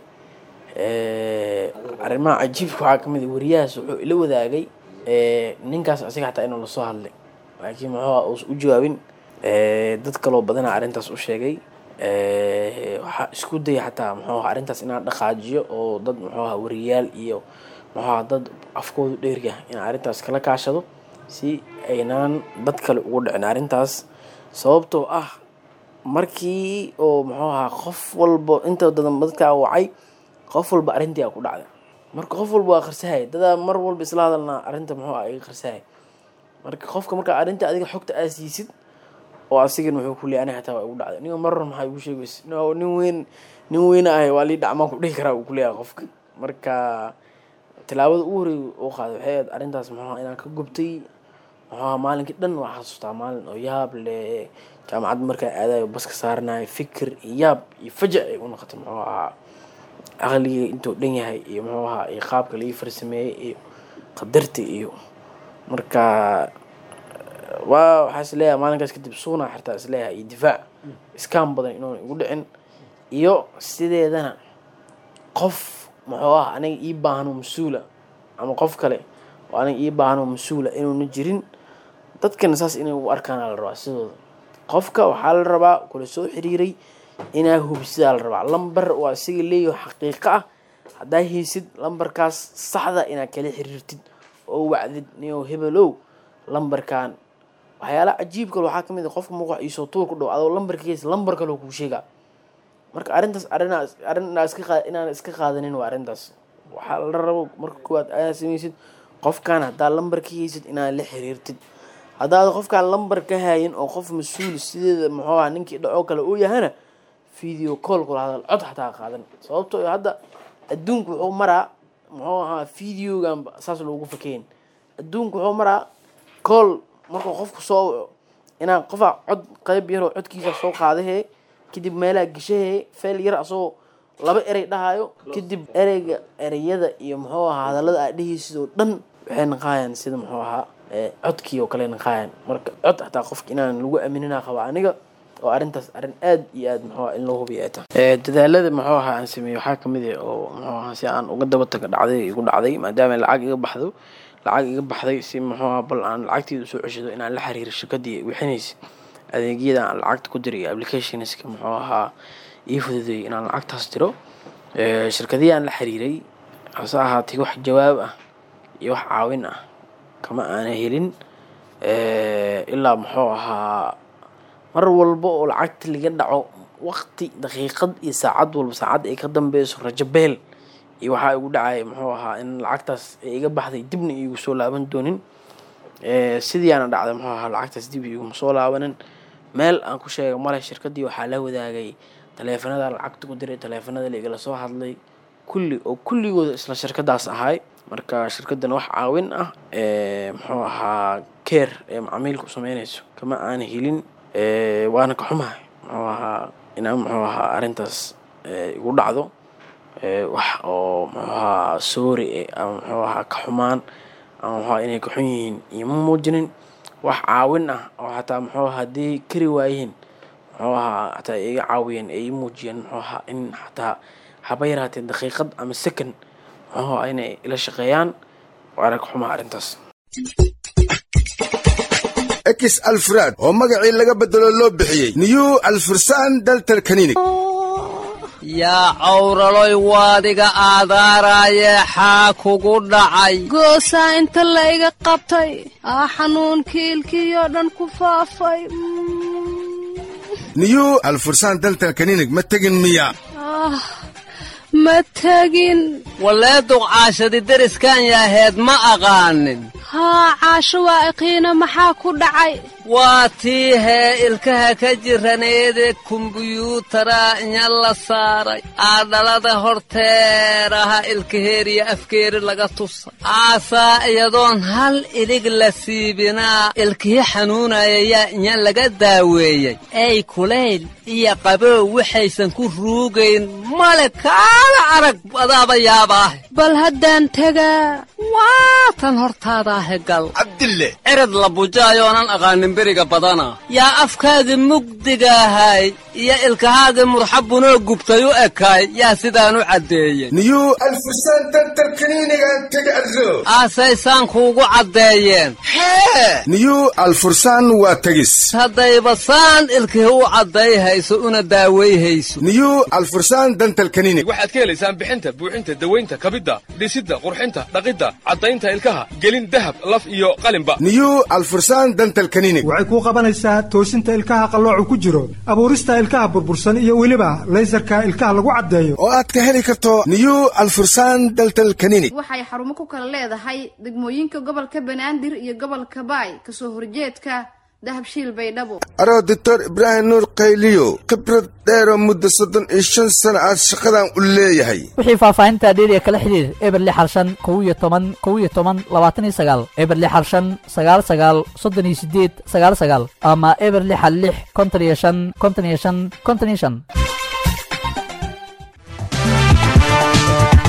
arrimaha cajiibka waxaa kamid ah wariyahaas wuxuu ila wadaagay ninkaas asiga xataa inuu lasoo hadlay laakiin muxuu ahaa uusan u jawaabin dad kaloo badanaa arrintaas u sheegay waxaa isku daya xataa muxuu ahaa arrintaas inaan dhaqaajiyo oo dad muxuu ahaa wariyaal iyo muxuu ahaa dad afkoodu dheerya inaan arrintaas kala kaashado si aynaan dad kale ugu dhicin arrintaas sababtoo ah markii oo muxuu ahaa qof walba inta dadan dadkaa wacay qof walba arrintii aa ku dhacda marka qof walba waa qarsahay dadaa mar walba isla hadalnaa arrinta muxuu ah iga qarsahay marka qofka markaa arrinta adiga xogta aa siisid oo asigan wuxuu ku leeyahay aniga xataa waa igu dhacday niga marar maxaa igu sheegaysa no nin weyn nin weyna ahay waa lii dhacmaan ku dhihi karaa uu ku leeyahay qofka marka tallaabada ugu horreeya uu qaaday waxay ahayd arrintaas muxuu ahaa inaan ka gubtay muxuu ahaa maalinkii dhan waa xasuustaa maalin oo yaab leh jaamacad markaa aadayo baska saaranayo fikir iyo yaab iyo fajac ay u noqotay muxuu ahaa aqliga intuu dhan yahay iyo muxuu ahaa iyo qaabka laii farsameeyey iyo qadarta iyo marka waa waxaa is leeyahay maalinkaas kadib suuna xirtaa is leeyahay iyo difaac iskaan badan inuuna igu dhicin iyo sideedana qof muxuu ah aniga ii baahan oo mas-uula ama qof kale oo aniga ii baahan oo mas-uula inuuna jirin dadkana saas inay u arkaan la rabaa sidooda qofka waxaa la rabaa kula soo xiriiray inaa hubsidaa la rabaa lambar waa isaga leeyaho xaqiiqo ah haddaa haysid lambarkaas saxda inaad kala xiriirtid oo wacdid niyow hebelow lambarkan waxyaala cajiib kale waxaa kamid a qofka muuqax iisoo tuur ku dhow adoo lambarkiisa lambar kale oo kuu sheegaa marka arrintaas arrinaa arrin inaa iska qaad inaan iska qaadanin waa arrintaas waxaa la rabo marka koowaad aad samaysid qofkan haddaa lambar ka haysid inaad la xiriirtid haddaad qofkaan lambar ka hayin oo qof mas-uul sideeda muxuu aha ninkii dhacoo kale uu yahana video call kula hadal cod xataa qaadan sababtoo hadda adduunku wuxuu maraa muxuu ahaa videogan saas loogu fakeyn adduunku wuxuu maraa call markuu qofku soo waco inaan qofaa cod qeyb yaroo codkiisa soo qaadahee kadib meelaha geshahee feel yar asagoo laba erey dhahayo kadib ereyga ereyada iyo muxuu ahaa hadallada aad dhehaysid oo dhan waxay naqaayaan sida muxuu ahaa codkii oo kale naqaayaan marka cod xataa qofka inaan lagu aaminina qaba aniga oo arrintaas arrin aad iyo aad muxuu in loo hubiya ay tahay dadaalada muxuu ahaa aan sameeyey waxaa kamid ah oo muxuu ahaa si aan uga daba taga dhacday igu dhacday maadaama lacag iga baxdo lacag iga baxday si muxuu ahaa bal aan lacagteeda usoo ceshado inaan la xiriiro shirkadii wixinaysa adeegyada aan lacagta ku diray applicationska muxuu ahaa ii fududeeyay inaan lacagtaas diro shirkadihii aan la xiriiray hase ahaatee wax jawaab ah iyo wax caawin ah kama aana helin ilaa muxuu ahaa mar walba oo lacagta laga dhaco waqti daqiiqad iyo saacad walba saacad ay ka dambeyso rajabeel iyo waxaa igu dhacaya muxuu ahaa in lacagtaas ay iga baxday dibna iigu soo laaban doonin sidiiaana dhacday muxuu ahaa lacagtaas dib iguma soo laabanin meel aan ku sheega male shirkadii waxaa la wadaagay taleefanada lacagta ku diray taleefanada laigala soo hadlay kulli oo kulligooda isla shirkadaas ahay marka shirkadan wax caawin ah muxuu ahaa keer ee macamiilka u sameynayso kama aana helin waana ka xumahay muxuu ahaa inaa muxuu ahaa arrintaas igu dhacdo wax oo muxuu ahaa soori ama muxuu ahaa ka xumaan ama muxuu inay ka xun yihiin ioma muujinin wax caawin ah oo xataa muxuu ahaa haddii kari waayeen muxuu ahaa xataa iga caawiyeen ay ii muujiyeen muxuu ahaa in xataa haba yaraatee daqiiqad ama second muxuu ahaa inay ila shaqeeyaan waana ka xumaa arrintaas ekis alfraad oo magacii laga beddelo loo bixiyey new alfursan daltal kaninig yaa cawraloy waadiga aadaaraaye xaa kugu dhacay goosaa inta la iga qabtay aa xanuunkii ilkiyoo dhan ku faafay new alfursan daltal kaninig ma tegin miya ma tegin wallee duqcaashadi deriskan yaaheed ma aqaanin haa caasho waa iqiina maxaa ku dhacay waa tii hee ilkaha ka jiraneede kumbuyuutara inya la saaray aadhalada horteeraha ilkaheeriya afkeeri laga tusa aasaa iyadoon hal ilig la siibinaa ilkihi xanuunaya yaa inya laga daaweeyey ey kulayl iyo qabow waxaysan ku ruugayn male kaala arag adaaba yaabaahe bal haddaan tegaa waatan hortaadaahe gal cabdille cirad la bujaayoonan aqaanin beriga badana yaa afkaagi mugdigaahay iyo ilkahaagii murxabunoo gubtay u ekaay yaa sidaan u caddeeyey new alfursan daltal kaniinigaan tega arro aasaysaan kuugu caddeeyeen hee new alfursan waa tegis haddayba saan ilkihi u caddayhayso una daawayhayso new alfursan dantal kaninig waxaad ka helaysaan bixinta buuxinta dawaynta kabidda dhisidda qurxinta dhaqidda caddaynta ilkaha gelin dahab laf iyo qalinba new alfursan dantal kaninig waxay kuu qabanaysaa toosinta ilkaha qalloocu ku jiro abuurista ilkaha burbursan iyo weliba laysarka ilkaha lagu caddeeyo oo aad ka heli karto new alfursan daltal kaninig waxay xarumo ku kala leedahay degmooyinka gobolka banaadir iyo gobolka baay kasoo horjeedka dahabshiil baydhabo aroo doctor ibraahim nuur qayliyo khibrad dheeroo muddo soddon iyo shan sano aad shaqadan u leeyahay wixii faahfaahinta dheeriya kala xidhiir eber lix hal shan kow iyo toban kow iyo toban labaatan iyo sagaal eber lix hal shan sagaal sagaal soddon iyo sideed sagaal sagaal ama eber lix hal lix konton iyo shan konton iyo shan konton iyo shan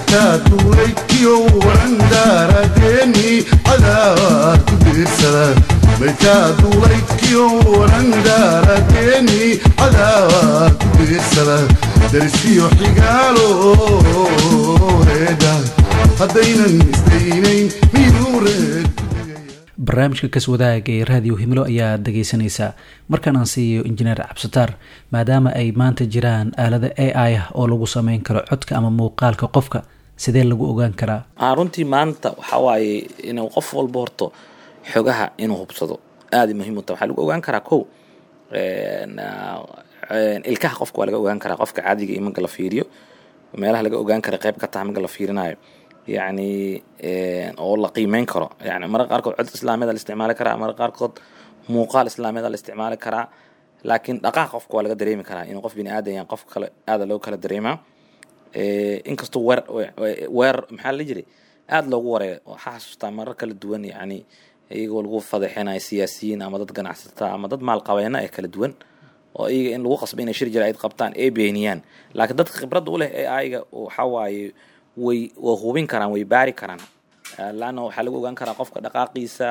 maytaa duulaydkiyo warandaaradeeni cadaad ku diirsada maytaa duulaydkiyo warandaaradeeni cadaad ku diirsada darisiyo xigaalo reedha haddaynan isdaynayn miduu reed barnaamijka kaswadaaga ee raadiyo himilo ayaa dhegeysanaysaa markaan aan siiyo injineer cabsitaar maadaama ay maanta jiraan aalada a i ah oo lagu sameyn karo codka ama muuqaalka qofka sidee lagu ogaan karaa aa runtii maanta waxaa waaye inuu qof walba horto xogaha inuu hubsado aada muhiim u tahay waxaa lagu ogaan karaa kow ilkaha qofka waa laga ogaan karaa qofka caadiga iyo marka la fiiriyo meelaha laga ogaan kara qayb ka taha marka la fiirinayo yacni oo la qiimeyn karo yani mararka qaarkood cod islaamiyada la isticmaali karaa mararka qaarkood muuqaal islaamiyada la isticmaali karaa laakiin dhaqaaq qofka waa laga dareemi karaa inuu qof bini aadan yahay qof kale aada loo kala dareemaa inkastoo weer weer maxaa la jiray aada loogu wareeyo waxaa xasuustaa marar kala duwan yacni iyagoo lagu fadeexinayo siyaasiyiin ama dad ganacsata ama dad maalqabeena ee kala duwan oo iyaga in lagu qasba inay shir jaraa'id qabtaan ee beeniyaan laakiin dadka khibradda u leh ee aiga waxaa waaye way waa hubin karaan way baari karaan laanna waxaa lagu ogaan karaa qofka dhaqaaqiisa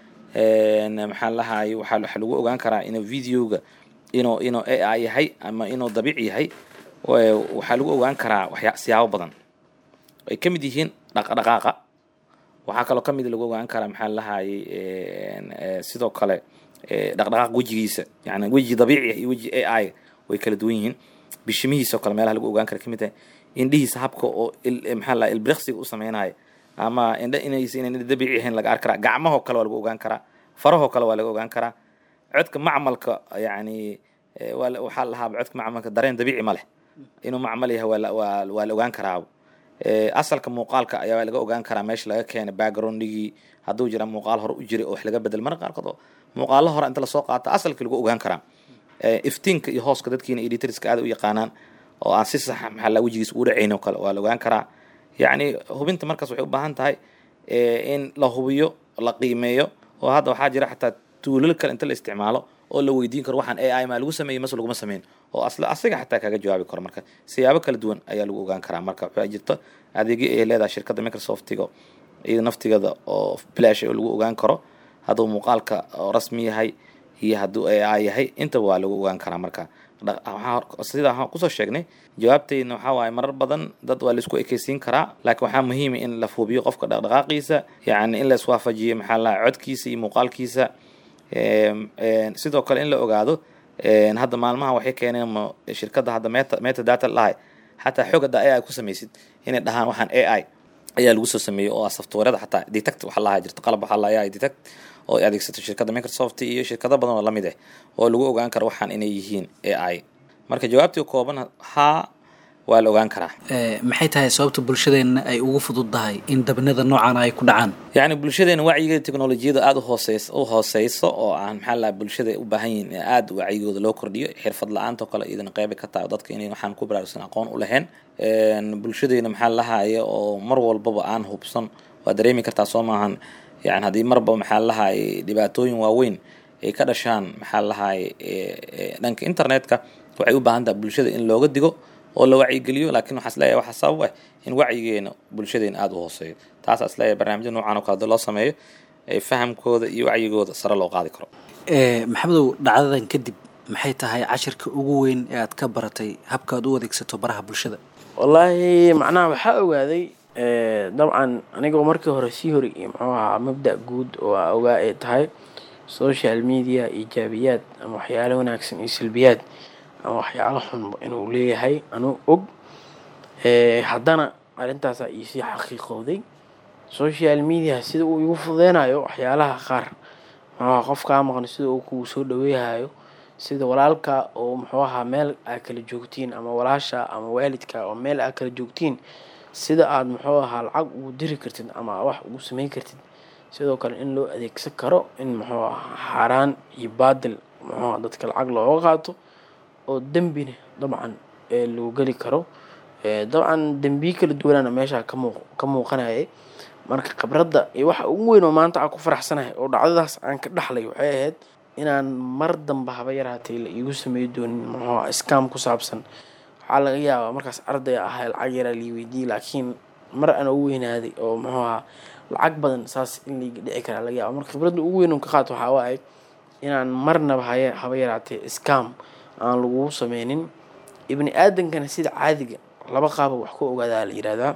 maxaa lahaay waxaa waxaa lagu ogaan karaa inuu videoga inuu inuu ai yahay ama inuu dabiici yahay waxaa lagu ogaan karaa waxya siyaabo badan ay ka mid yihiin dhaqdhaqaaqa waxaa kaloo ka mid lagu ogaan karaa maxaa lahaayey sidoo kale dhaqdhaqaaq wejigiisa yani weji dabiici ah iyo weji ai way kala duwan yihiin bishimihiisa oo kale meelaha lagu ogaan kara ka mid tahay indhihiisa habka oo maxaa la ilbriqsiga u sameynayo ama indha inaysa inay dabiici ahayn laga arki karaa gacmahoo kale waa lagu ogaan karaa farahoo kale waa laga ogaan karaa codka macmalka yani waxaa lahaaba codka macmalka dareen dabiici ma leh inuu macmal yahay waa waa la ogaan karaaba asalka muuqaalka ayaa laga ogaan karaa meesha laga keenay backgroundigii hadduu jira muuqaal hore u jiray oo wax laga bedel marka qaarkood oo muuqaalo hore inta lasoo qaata asalkii lagu ogaan karaa iftiinka iyo hooska dadkiina editorska aada u yaqaanaan oo aan si sax maxaa la wejigiisa ugu dhacayn oo kale waa la ogaan karaa yacni hubinta markaas waxay u baahan tahay in la hubiyo la qiimeeyo oo hadda waxaa jira xataa tuulal kale inta la isticmaalo oo la weydiin karo waxaan ai maa lagu sameeyey mase laguma sameyn oo asla asiga xataa kaga jawaabi karo marka siyaabo kala duwan ayaa lagu ogaan karaa marka waxaa jirta adeegyo ay leedahay shirkadda microsoftiga iyo naftigeeda oo flash oo lagu ogaan karo hadduu muuqaalka oo rasmi yahay iyo hadduu ai yahay intaba waa lagu ogaan karaa marka sidaa waxaan kusoo sheegnay jawaabteyna waxaa waaye marar badan dad waa laisku ekeysiin karaa laakiin waxaa muhiima in la fuubiyo qofka dhaqdhaqaaqiisa yacni in la iswaafajiyo maxaa lahaa codkiisa iyo muuqaalkiisa sidoo kale in la ogaado hadda maalmaha waxay keeneen shirkadda hadda meta meta data lahay xataa xoog hadda ai ku samaysid inay dhahaan waxaan ai ayaa lagu soo sameeyey oo softwareda xataa detect waxaa lahaa jirto qalab waxaa la ai detect oo ay adeegsato shirkadda microsoft iyo shirkado badan oo lamid ah oo lagu ogaan karo waxaan inay yihiin ai marka jawaabtii kooban haa waa la ogaan karaa maxay tahay sababta bulshadeenna ay ugu fududdahay in dabnada noocan ay ku dhacaan yacni bulshadeena wacyigeeda teknolojiyada aada uhooseyso u hooseyso oo aan maxaa laha bulshada u baahan yihin in aada wacyigooda loo kordhiyo xirfad la-aanta oo kale iyadana qeyba ka tahay dadka inay waxaan ku baraarugsan aqoon u lahayn bulshadeena maxaa lahaya oo mar walbaba aan hubsan waa dareemi kartaa soo maahan yani haddii marba maxaa lahaye dhibaatooyin waaweyn ay ka dhashaan maxaa lahaye dhanka internetka waxay u baahan tahay bulshada in looga digo oo la wacyigeliyo laakiin waxaa isleeyahay waxaa sabab ah in wacyigeena bulshadeena aada u hooseeyo taasaa isleeyahay barnaamijya noocan oo kale hadii loo sameeyo ee fahamkooda iyo wacyigooda sare loo qaadi karo maxamedow dhacdadan kadib maxay tahay cashirka ugu weyn ee aad ka baratay habka aad u adeegsato baraha bulshada wallaahi macnaha waxaa ogaaday dabcan anigoo markii hore sii hori iyo muxuu ahaa mabda' guud oo a ogaa ay tahay social media ijaabiyaad ama waxyaalo wanaagsan iyo salbiyaad ama waxyaalo xunba inuu leeyahay anuu og haddana arrintaasaa iisii xaqiiqowday social media sida uu igu fudeynayo waxyaalaha qaar muxuu ahaa qof kaa maqan sida uu kugu soo dhaweeyahayo sida walaalka oo muxuu ahaa meel aa kala joogtiin ama walaasha ama waalidka oo meel aa kala joogtiin sida aada muxuu ahaa lacag ugu diri kartid ama wax ugu sameyn kartid sidoo kale in loo adeegsan karo in muxuu ahaa xaaraan iyo baadil muxuu ahaa dadka lacag looga qaato oo dembina dabcan ee lagu geli karo dabcan dembiye kala duwanaana meeshaa ka muuq ka muuqanayay marka khibradda iyo waxa ugu weyn oo maanta aan ku faraxsanahay oo dhacdadaas aan ka dhaxlay waxay ahayd inaan mar damba haba yaraatay la iigu sameey doonin muxuu scam ku saabsan waxaa laga yaabaa markaas arday ahay lacag yaraa lii weydiiyey laakiin mar aan ugu weynaaday oo muxuu ahaa lacag badan saas in laiga dhici karaa laga yaaba marka khibradda ugu weyn ka qaato waxaa waaye inaan marnaba haya haba yaraatee scam aan lagugu sameynin ibni aadankana sida caadiga laba qaaba wax ku ogaadaa la yihahdaa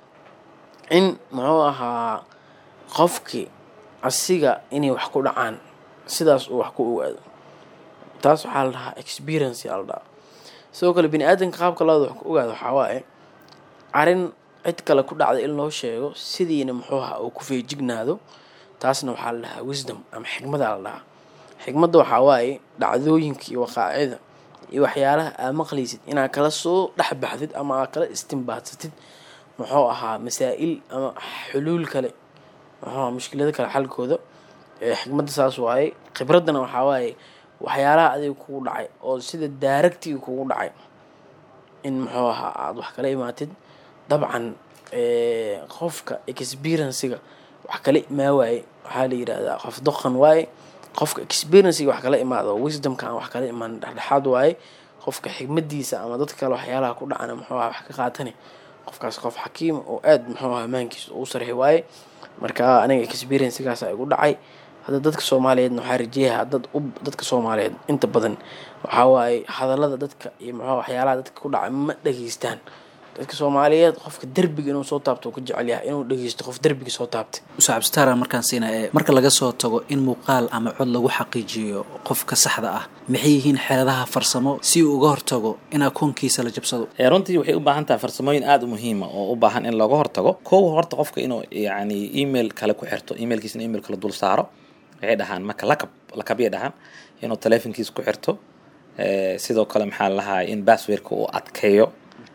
in muxuu ahaa qofkii asiga inay wax ku dhacaan sidaas uu wax ku ogaado taas waxaa la dhahaa experience yaa la dhahaa sidoo kale bini aadanka qaabka labada wax ku ogaado waxaa waaye arrin cid kale ku dhacda in loo sheego sidiina muxuu ahaa uu ku feejignaado taasna waxaa la dhahaa wisdom ama xikmadaa la dhahaa xikmadda waxaa waaye dhacdooyinka iyo waqaacida iyo waxyaalaha aa maqlaysid inaad kala soo dhexbaxdid ama aad kala istimbaadsated muxuu ahaa masaa-il ama xuluul kale muxuu ahaa mushkilado kale xalkooda xikmadda saas waaye khibraddana waxaa waaye waxyaalaha adiga kugu dhacay oo sida daaragtiga kugu dhacay in muxuu ahaa aada wax kala imaatid dabcan qofka experienciga wax kala imaa waaye waxaa la yidhaahdaa qof doqan waaye qofka experienciga wax kala imaado wisdomka aan wax kala imaan dhexdhexaad waaye qofka xigmadiisa ama dadka kale waxyaalaha ku dhacana muxuu aha wax ka qaatani qofkaas qof xakiima oo aada muxuu aha maankiisa ugu sarxi waaye marka aniga experiencigaas igu dhacay hadda dadka soomaaliyeedna waxaa rajeeyaha dad u dadka soomaaliyeed inta badan waxaa waaye hadallada dadka iyo muxuu waxyaalaha dadka ku dhacay ma dhageystaan dadka soomaaliyeed qofka derbiga inuu soo taabto uu ka jecel yahay inuu dhageysto qof derbiga soo taabtay usacabstara markaan siina ee marka laga soo tago in muuqaal ama cod lagu xaqiijiyo qofka saxda ah maxay yihiin xeeladaha farsamo si uu uga hortago in akoonkiisa la jabsado runtii waxay u baahan tahay farsamooyin aada u muhiima oo u baahan in looga hortago kow horta qofka inuu yacni email kale ku xirto emailkiisna email kale dul saaro waxay dhahaan marka lakab lakabyay dhahaan inuu telefonkiisa ku xirto sidoo kale maxaa lahaa in basswordka uu adkeeyo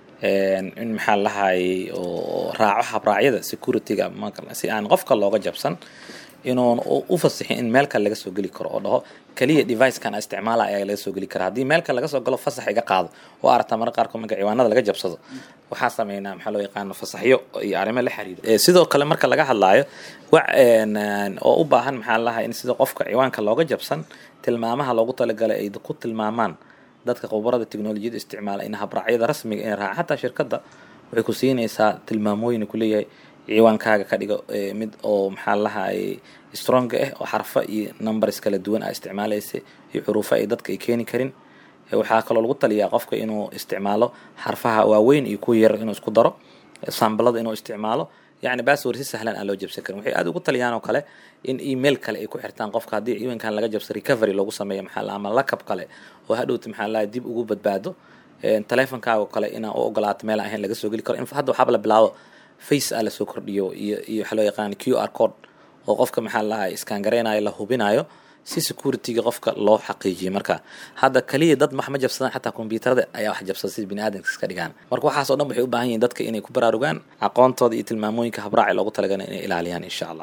in maxaa lahaayay oo raaco habraacyada securityga si aan qofka looga jabsan inuun u fasixin in meel kale laga soo geli karo oo dhaho keliya devicekan a isticmaala ayaa laga soo geli kara haddii meel kale laga soo galo fasax iga qaado oo aragtaa marka qaarkood marka ciwaanada laga jabsado waxaa sameynaa maxaa loo yaqaano fasaxyo iyo arrimo la xiriira sidoo kale marka laga hadlaayo wa oo u baahan maxaa lahaa in sida qofka ciwaanka looga jabsan tilmaamaha loogu talagalay ay ku tilmaamaan dadka khubarada teknolojiyada isticmaala in habraacyada rasmiga in raaca xataa shirkadda waxay ku siinaysaa tilmaamooyin kuleeyahay ciwaankaaga ka dhigo mid oo maxaa lahaay stronga ah oo xarfo iyo numbers kala duwan a isticmaalaysa iyo xuruufo ay dadka ay keeni karin waxaa kaloo lagu taliyaa qofka inuu isticmaalo xarfaha waaweyn iyo kuwa yar inuu isku daro sambalada inuu isticmaalo yacni bassword si sahlan aan loo jabsan karin waxay aada ugu taliyaan oo kale in email kale ay ku xirtaan qofka haddii ciwaankan laga jabsa recovery loogu sameeyo maxaa la ama lakab kale oo hadhowta maxaa laha dib ugu badbaado telefonkaaga kale inaa u ogolaato meel aan ahayn laga soo geli karo hadda waxaaba la bilaabo face a lasoo kordhiyo iyo iyo waxaa loo yaqaan q r code oo qofka maxaa lahaa iskaan gareynayo la hubinayo si securityga qofka loo xaqiijiyo marka hadda kaliya dad wax ma jabsadaan xataa kombyuutarada ayaa wax jabsada sida bini aadamka iska dhigaan marka waxaas oo dhan waxay u baahan yihiin dadka inay ku baraarugaan aqoontooda iyo tilmaamooyinka habraaci loogu talagana inay ilaaliyaan insha allah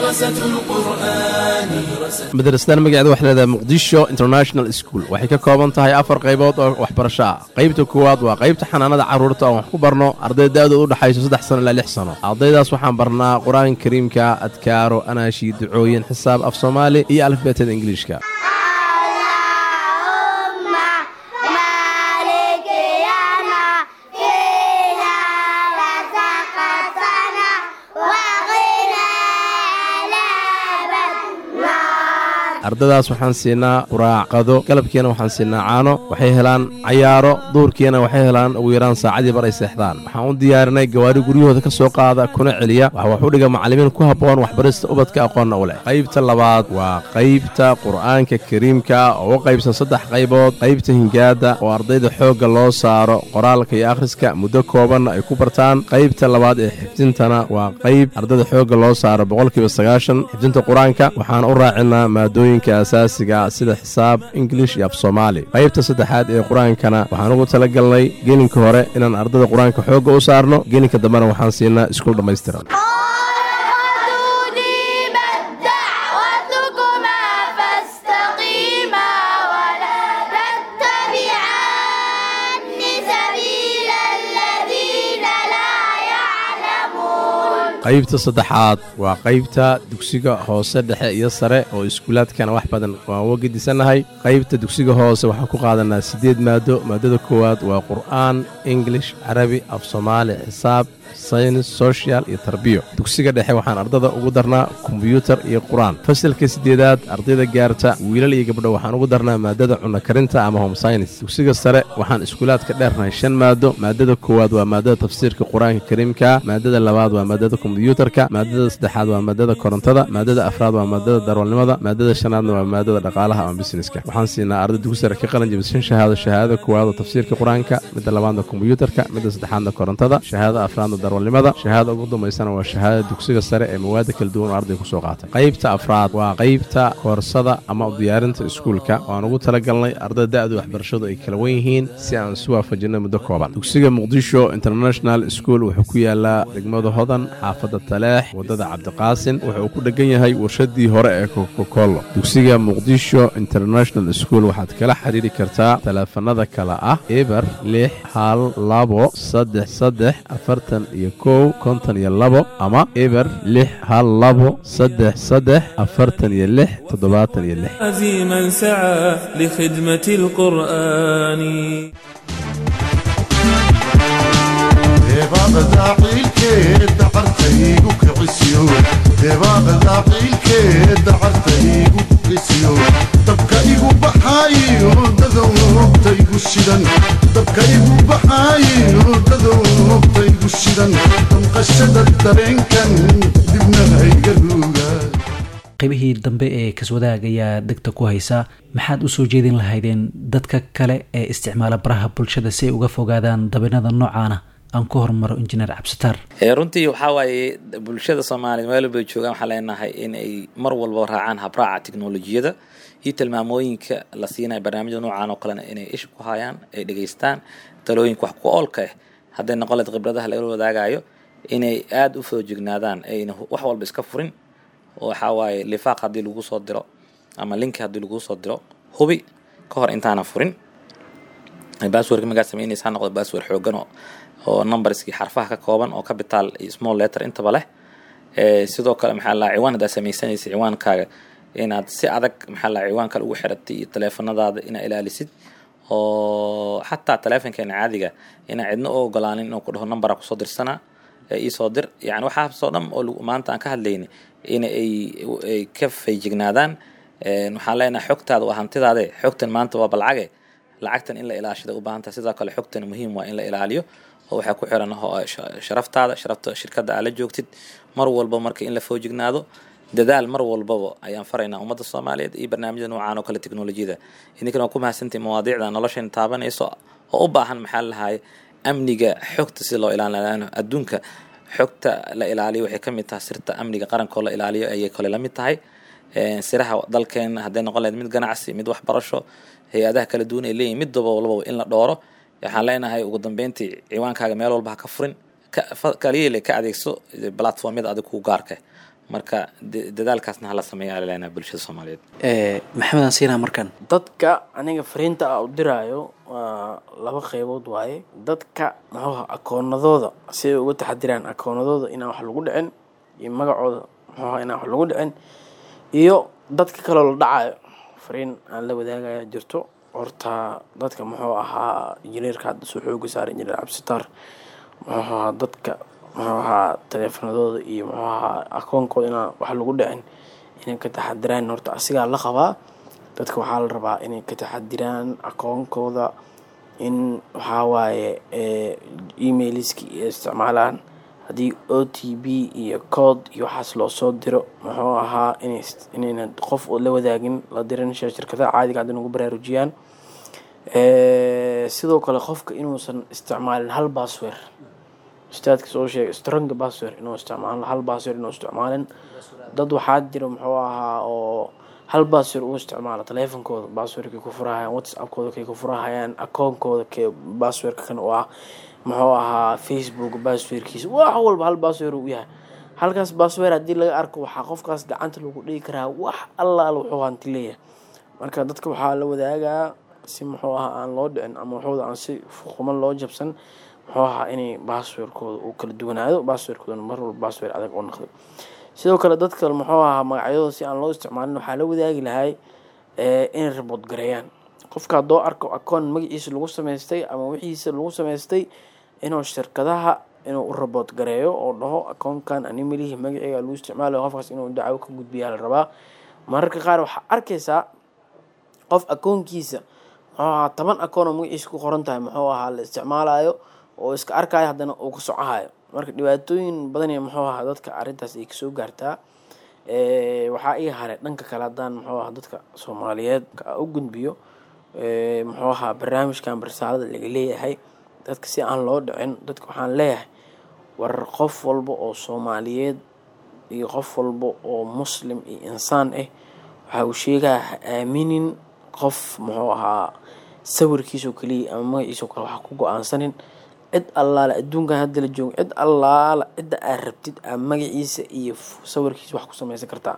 madrasadan magaceeda waxay leedahay muqdisho international school waxay ka kooban tahay afar qaybood oo waxbarasho ah qaybta koowaad waa qaybta xanaanada carruurta oon wax ku barno arday da-dooda u dhexayso saddex sano ilaa lix sano ardaydaas waxaan barnaa qur-aanka kariimka adkaaro anaashi ducooyin xisaab af soomaali iyo alifbeetada ingiliishka ardadaas waxaan siinaa quraacqado galabkiina waxaan siinaa caano waxay helaan cayaaro duurkiina waxay helaan ugu yaraan saacadii bar ay seexdaan waxaan u diyaarinay gawaari guryahooda ka soo qaada kuna celiya waxa wax u dhiga macallimiin ku habboon waxbarista ubadka aqoonna u leh qaybta labaad waa qaybta qur'aanka kariimka oo u qaybsan saddex qaybood qaybta hingaadda oo ardayda xoogga loo saaro qoraalka iyo akhriska muddo koobanna ay ku bartaan qaybta labaad ee xifdintana waa qayb ardayda xoogga loo saaro boqolkiiba sagaashan xifdinta qur-aanka waxaan u raacinaa maadooyin asaasiga sida xisaab ingilish iyo af soomaali qaybta saddexaad ee qur-aankana waxaan ugu tala galnay gelinka hore inaan ardada qur-aanka xoogga u saarno gelinka dambena waxaan siinaa iskuul dhammaystiran qaybta saddexaad waa qaybta dugsiga hoose dhexe iyo sare oo iskuulaadkana wax badan waan uga gedisannahay qaybta dugsiga hoose waxaan ku qaadanaa siddeed maado maadada koowaad waa qur'aan ingilish carabi af soomaali xisaab saynis social iyo tarbiyo dugsiga dhexe waxaan ardada ugu darnaa kombiyuutar iyo qur-aan fasalka siddeedaad ardayda gaarta wiilal iyo gabdho waxaan ugu darnaa maadada cunno karinta ama home science dugsiga sare waxaan iskuulaadka dheernahay shan maado maadada koowaad waa maadada tafsiirka qur-aanka kariimka maadada labaad waa maadada kombiyuutarka maadada saddexaad waa maadada korontada maadada afraad waa maadada darwalnimada maadada shanaadna waa maadada dhaqaalaha ama busineska waxaan siinaa arday dugsi sare ka qalin jabishan shahaado shahaadada koowaad oo tafsiirka qur-aanka midda labaadna kombiyuutarka midda saddexaadna korontada shahaadada afraadna darwalnimada shahaadada ugu dambaysana waa shahaadada dugsiga sare ee mawaada kala duwan oo arday kusoo qaatay qaybta afraad waa qaybta koorsada ama u diyaarinta iskuulka waan ugu talagalnay arday da-da waxbarashadu ay kala wen yihiin si aan isu waafajinno muddo kooban dugsiga muqdisho international school wuxuu ku yaalaa degmada hodan xaafadda taleex waddada cabdiqaasin wuxuu ku dhegan yahay warshadii hore ee kokokolo dugsiga muqdisho international school waxaad kala xiriiri kartaa taleefanada kale ah eber lix hal labo saddex saddex afartan iyo kow konton iyo labo ama eber lix hal labo saddex saddex afartan iyo lix toddobaatan iyo lix عزيما سعى لخدمة القرآن deebaaq daaciilkeed dacartaygu kicisiyo deebaaq daaciilkeed dacartaygu kicisiyo dabka igu baxaayo dadowtaygu shidan dabka igu baxaayo dadowtaygu shidan damqashada dareenkan dibna hayga ruugaa qaybihii dambe ee kaswadaag ayaa degta ku haysa maxaad usoo jeedin lahaydeen dadka kale ee isticmaala baraha bulshada si ay uga fogaadaan dabinada noocaana aan ku hormaro injineer cabsitaar ee runtii waxaa waaye bulshada soomaaliya meel walba ay joogaan waxaa leenahay in ay mar walba raacaan habraaca tiknolojiyada iyo tilmaamooyinka la siinaya barnaamijyada noocan oo kalena inay isha ku hayaan ay dhegeystaan talooyinka wax ku oolka ah hadday noqon lahayd khibradaha lagala wadaagayo inay aada u foojignaadaan ayna wax walba iska furin oo waxaa waaye lifaaq haddii lagu soo diro ama linki haddii lagu soo diro hubi ka hor intaana furin basswordka markaa sameynaysa ha noqdo bassword xoogan oo oo numberskii xarfaha ka kooban oo capital iyo small letter intaba leh ee sidoo kale maxaa la ciwaan haddaad samaysanaysa ciwaankaaga inaad si adag maxaa la ciwaan kale ugu xiratay iyo taleefanadaada inaad ilaalisid oo xataa taleefonkeena caadiga inaan cidna u ogolaanin inuu ku dhaho numbera kusoo dirsanaa ee iisoo dir yani waxaasoo dhan oo lagu- maanta aan ka hadlayni in ay ay ka feejignaadaan Een, waxaan leenahay xogtaada waa hantidaade xogtan maanta waa balcage lacagtan in la ilaashada u baahan tahay sidoo kale xogtan muhiim waa in la ilaaliyo oo waxaa ku xiran ho- sha- sharaftaada sharafta shirkadda aad la joogtid mar walba marka in la foojignaado dadaal mar walbaba ayaan faraynaa ummadda soomaaliyeed iyo barnaamijyada noocaan oo kale teknolojiyada idinkana waa ku mahadsantahay mawaadiicda nolosheena taabanayso oo u baahan maxaa lahaye amniga xogta si loo ilaalinayo adduunka xogta la ilaaliyo waxay ka mid tahay sirta amniga qaranka oo la ilaaliyo ayay kale la mid tahay Een, siraha dalkeena hadday noqon lahayd mid ganacsi mid waxbarasho hay-adaha kala duwan ay leeyihin mid walba walbaba in la dhooro waxaan leenahay ugu dambeyntii ciwaankaaga meel walba ha ka furin ka- fa- kaliya ka adeegso platformyada adig kuu gaarka marka da- dadaalkaasna hala sameeya aan leenahay bulshada soomaaliyeed maxamed aan siinaa markan dadka aniga fariinta a u diraayo waa laba qeybood waaye dadka muxuuha akoonadooda si ay uga taxadiraan akoonadooda inaan wax lagu dhicin iyo magacooda muxuuha inaan wax lagu dhicin iyo dadka kaloo la dhacayo fariin aan la wadaagaya jirto horta dadka muxuu ahaa injineerka hadda soo xooga saaray injineer cabsitaar muxuu ahaa dadka muxuu ahaa taleefanadooda iyo muxuu ahaa akoonkooda inaan wax lagu dhicin inay ka taxadiraan horta asigaa la qabaa dadka waxaa la rabaa inay ka taxadiraan akoonkooda in waxaa waaye ee, emailiski ay isticmaalaan haddii o t b iyo code iyo waxaas loo soo diro muxuu ahaa inay inayna qof oo la wadaagin la dirin shir- shirkadaha caadiga hadda nagu baraarujiyaan Ee, sidoo kale qofka inuusan isticmaalin hal baswer ustaadka soo sheegay strong baswer inuu isticmaalo hal baswer inuu isticmaalin dad waxaa jira muxuu ahaa oo hal baswer uu isticmaalo taleefonkooda baswerkay ku furahayaan whatsappkooda kay ku furahayaan akoonkooda kee baswerka kan u ah muxuu ahaa facebook baswerkiisa wax walba hal baswer uu yahay halkaas baswer haddii laga arko waxaa qofkaas gacanta lagu dhigi karaa wax allaal wuxuu hanti leeyahay marka dadka waxaa la wadaagaa si muxuu ahaa aan loo dhicin ama waxooda aan si quman loo jabsan muxuu ahaa inay baswerkooda uu kala duwanaado baswerkoodana mar walba baswer adag u noqdo sidoo kale dadka muxuu ahaa magacyadooda si aan loo isticmaalin waxaa la wadaagi lahay ee, inay report gareeyaan qofka haddoo arko akoon magaciisa lagu samaystay ama wixiisa lagu samaystay inuu shirkadaha inuu u rabood gareeyo oo dhaho akoonkan animalihi magaciga lagu isticmaalayo qofkaas inuu dacwo ka gudbiyaa la rabaa mararka qaar waxaa arkaysaa qof akoonkiisa muxuu ahaa toban akoon oo magaciisa ku qoran tahay muxuu ahaa la isticmaalayo oo iska arkayo haddana uu ka socohayo marka dhibaatooyin badan iyo muxuu ahaa dadka arrintaas ay kasoo gaartaa waxaa ii haray dhanka kale haddaan muxuu ahaa dadka soomaaliyeed u gudbiyo muxuu ahaa barnaamijkan barsaalada laga leeyahay dadka si aan loo dhicin dadka waxaan leeyahay war qof walba oo soomaaliyeed iyo qof walba oo muslim iyo insaan ah waxa uu sheegaa ha aaminin qof muxuu ahaa sawirkiisao keliya ama magaciisao kale waxa ku go-aansanin cid allaale adduunkan hadda la joogo cid allaala cidda aad rabtid aa magaciisa iyo sawirkiisa wax ku samaysan kartaa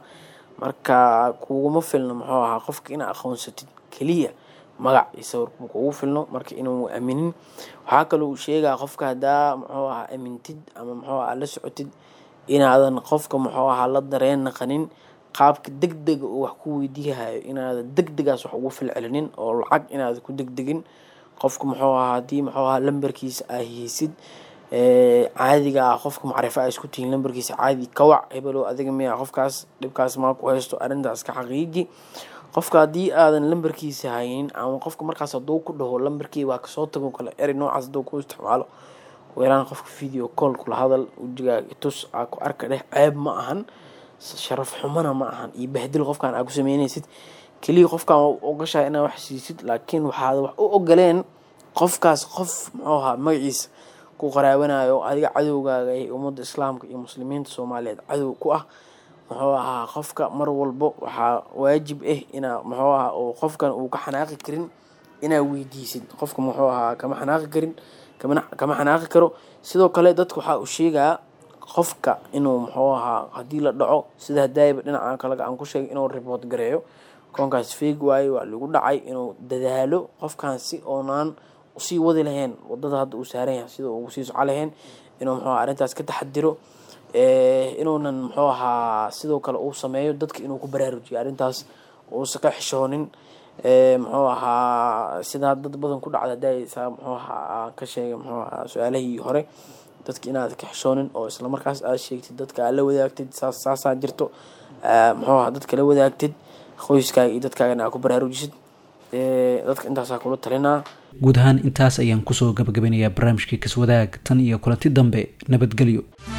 marka kuguma filno muxuu ahaa qofka inaa aqoonsatid keliya magac iyo sawirku kugu filno marka inuu aminin waxaa kaloo uu sheegaa qofka haddaa muxuu ahaa amintid ama muxuu ahaa la socotid inaadan qofka muxuu ahaa la dareen naqanin qaabka deg dega uu wax ku weydiihayo inaadan deg degaas wax ugu filcelinin oo lacag inaadan ku degdegin qofka muxuu ahaa haddii muxuu ahaa lambarkiisa aa heysid caadiga ah qofka macrifo a isku tihiin lambarkiisa caadi kawac hebelow adiga miya qofkaas dhibkaas maa ku haysto arrintaas ka xaqiiji qofka haddii aadan lambarkiisa haynin ama qofka markaas hadduu ku dhaho lambarkii waa kasoo tago kale eri noocaas hadduu ku isticmaalo weelaan qofka video call kula hadal wejigaaga tus aa ku arka dheh ceeb ma ahan sharaf xumana ma ahan iyo bahdil qofkan aa ku sameynaysid keliya qofkan waa ogashahay inaa wax siisid laakiin waxaad wax u ogoleen qofkaas qof muxuu ahaa magaciisa ku qaraabanayo adiga cadowgaaga iyo ummadda islaamka iyo muslimiinta soomaaliyeed cadow ku ah muxuu ahaa qofka mar walbo waxaa waajib ah inaa muxuu ahaa oo qofkan uu ka xanaaqi karin inaa weydiisid qofka muxuu ahaa kama xanaaqi karin kama kama xanaaqi karo sidoo kale dadka waxaa uu sheegaa qofka inuu muxuu ahaa haddii la dhaco sida hadaayaba dhinaca kalaga aan ku sheegay inuu report gareeyo koonkaas feeg waaye waa lagu dhacay inuu dadaalo qofkan si oonaan usii wadi lahayn wadada hadda uu saaran yahay sida ugu sii soco lahayn inuu muxuu ahaa arrintaas ka taxadiro inuunan muxuu ahaa sidoo kale uu sameeyo dadka inuu ku baraarujiyo arrintaas uusa ka xishoonin muxuu ahaa sidaa dad badan ku dhacda hadaysaa muxuu ahaa ka sheegay muxuu ahaa su-aalahii hore dadka inaad ka xishoonin oo islamarkaas aad sheegtid dadka aad la wadaagtid saas saasaa jirto muxuu ahaa dadka la wadaagtid qoyskaaga iyo dadkaagana aad ku baraarujisid dadka intaasaa kula talinaa guud ahaan intaas ayaan kusoo gabagabanayaa barnaamijkii kaswadaag tan iyo kulanti dambe nabadgelyo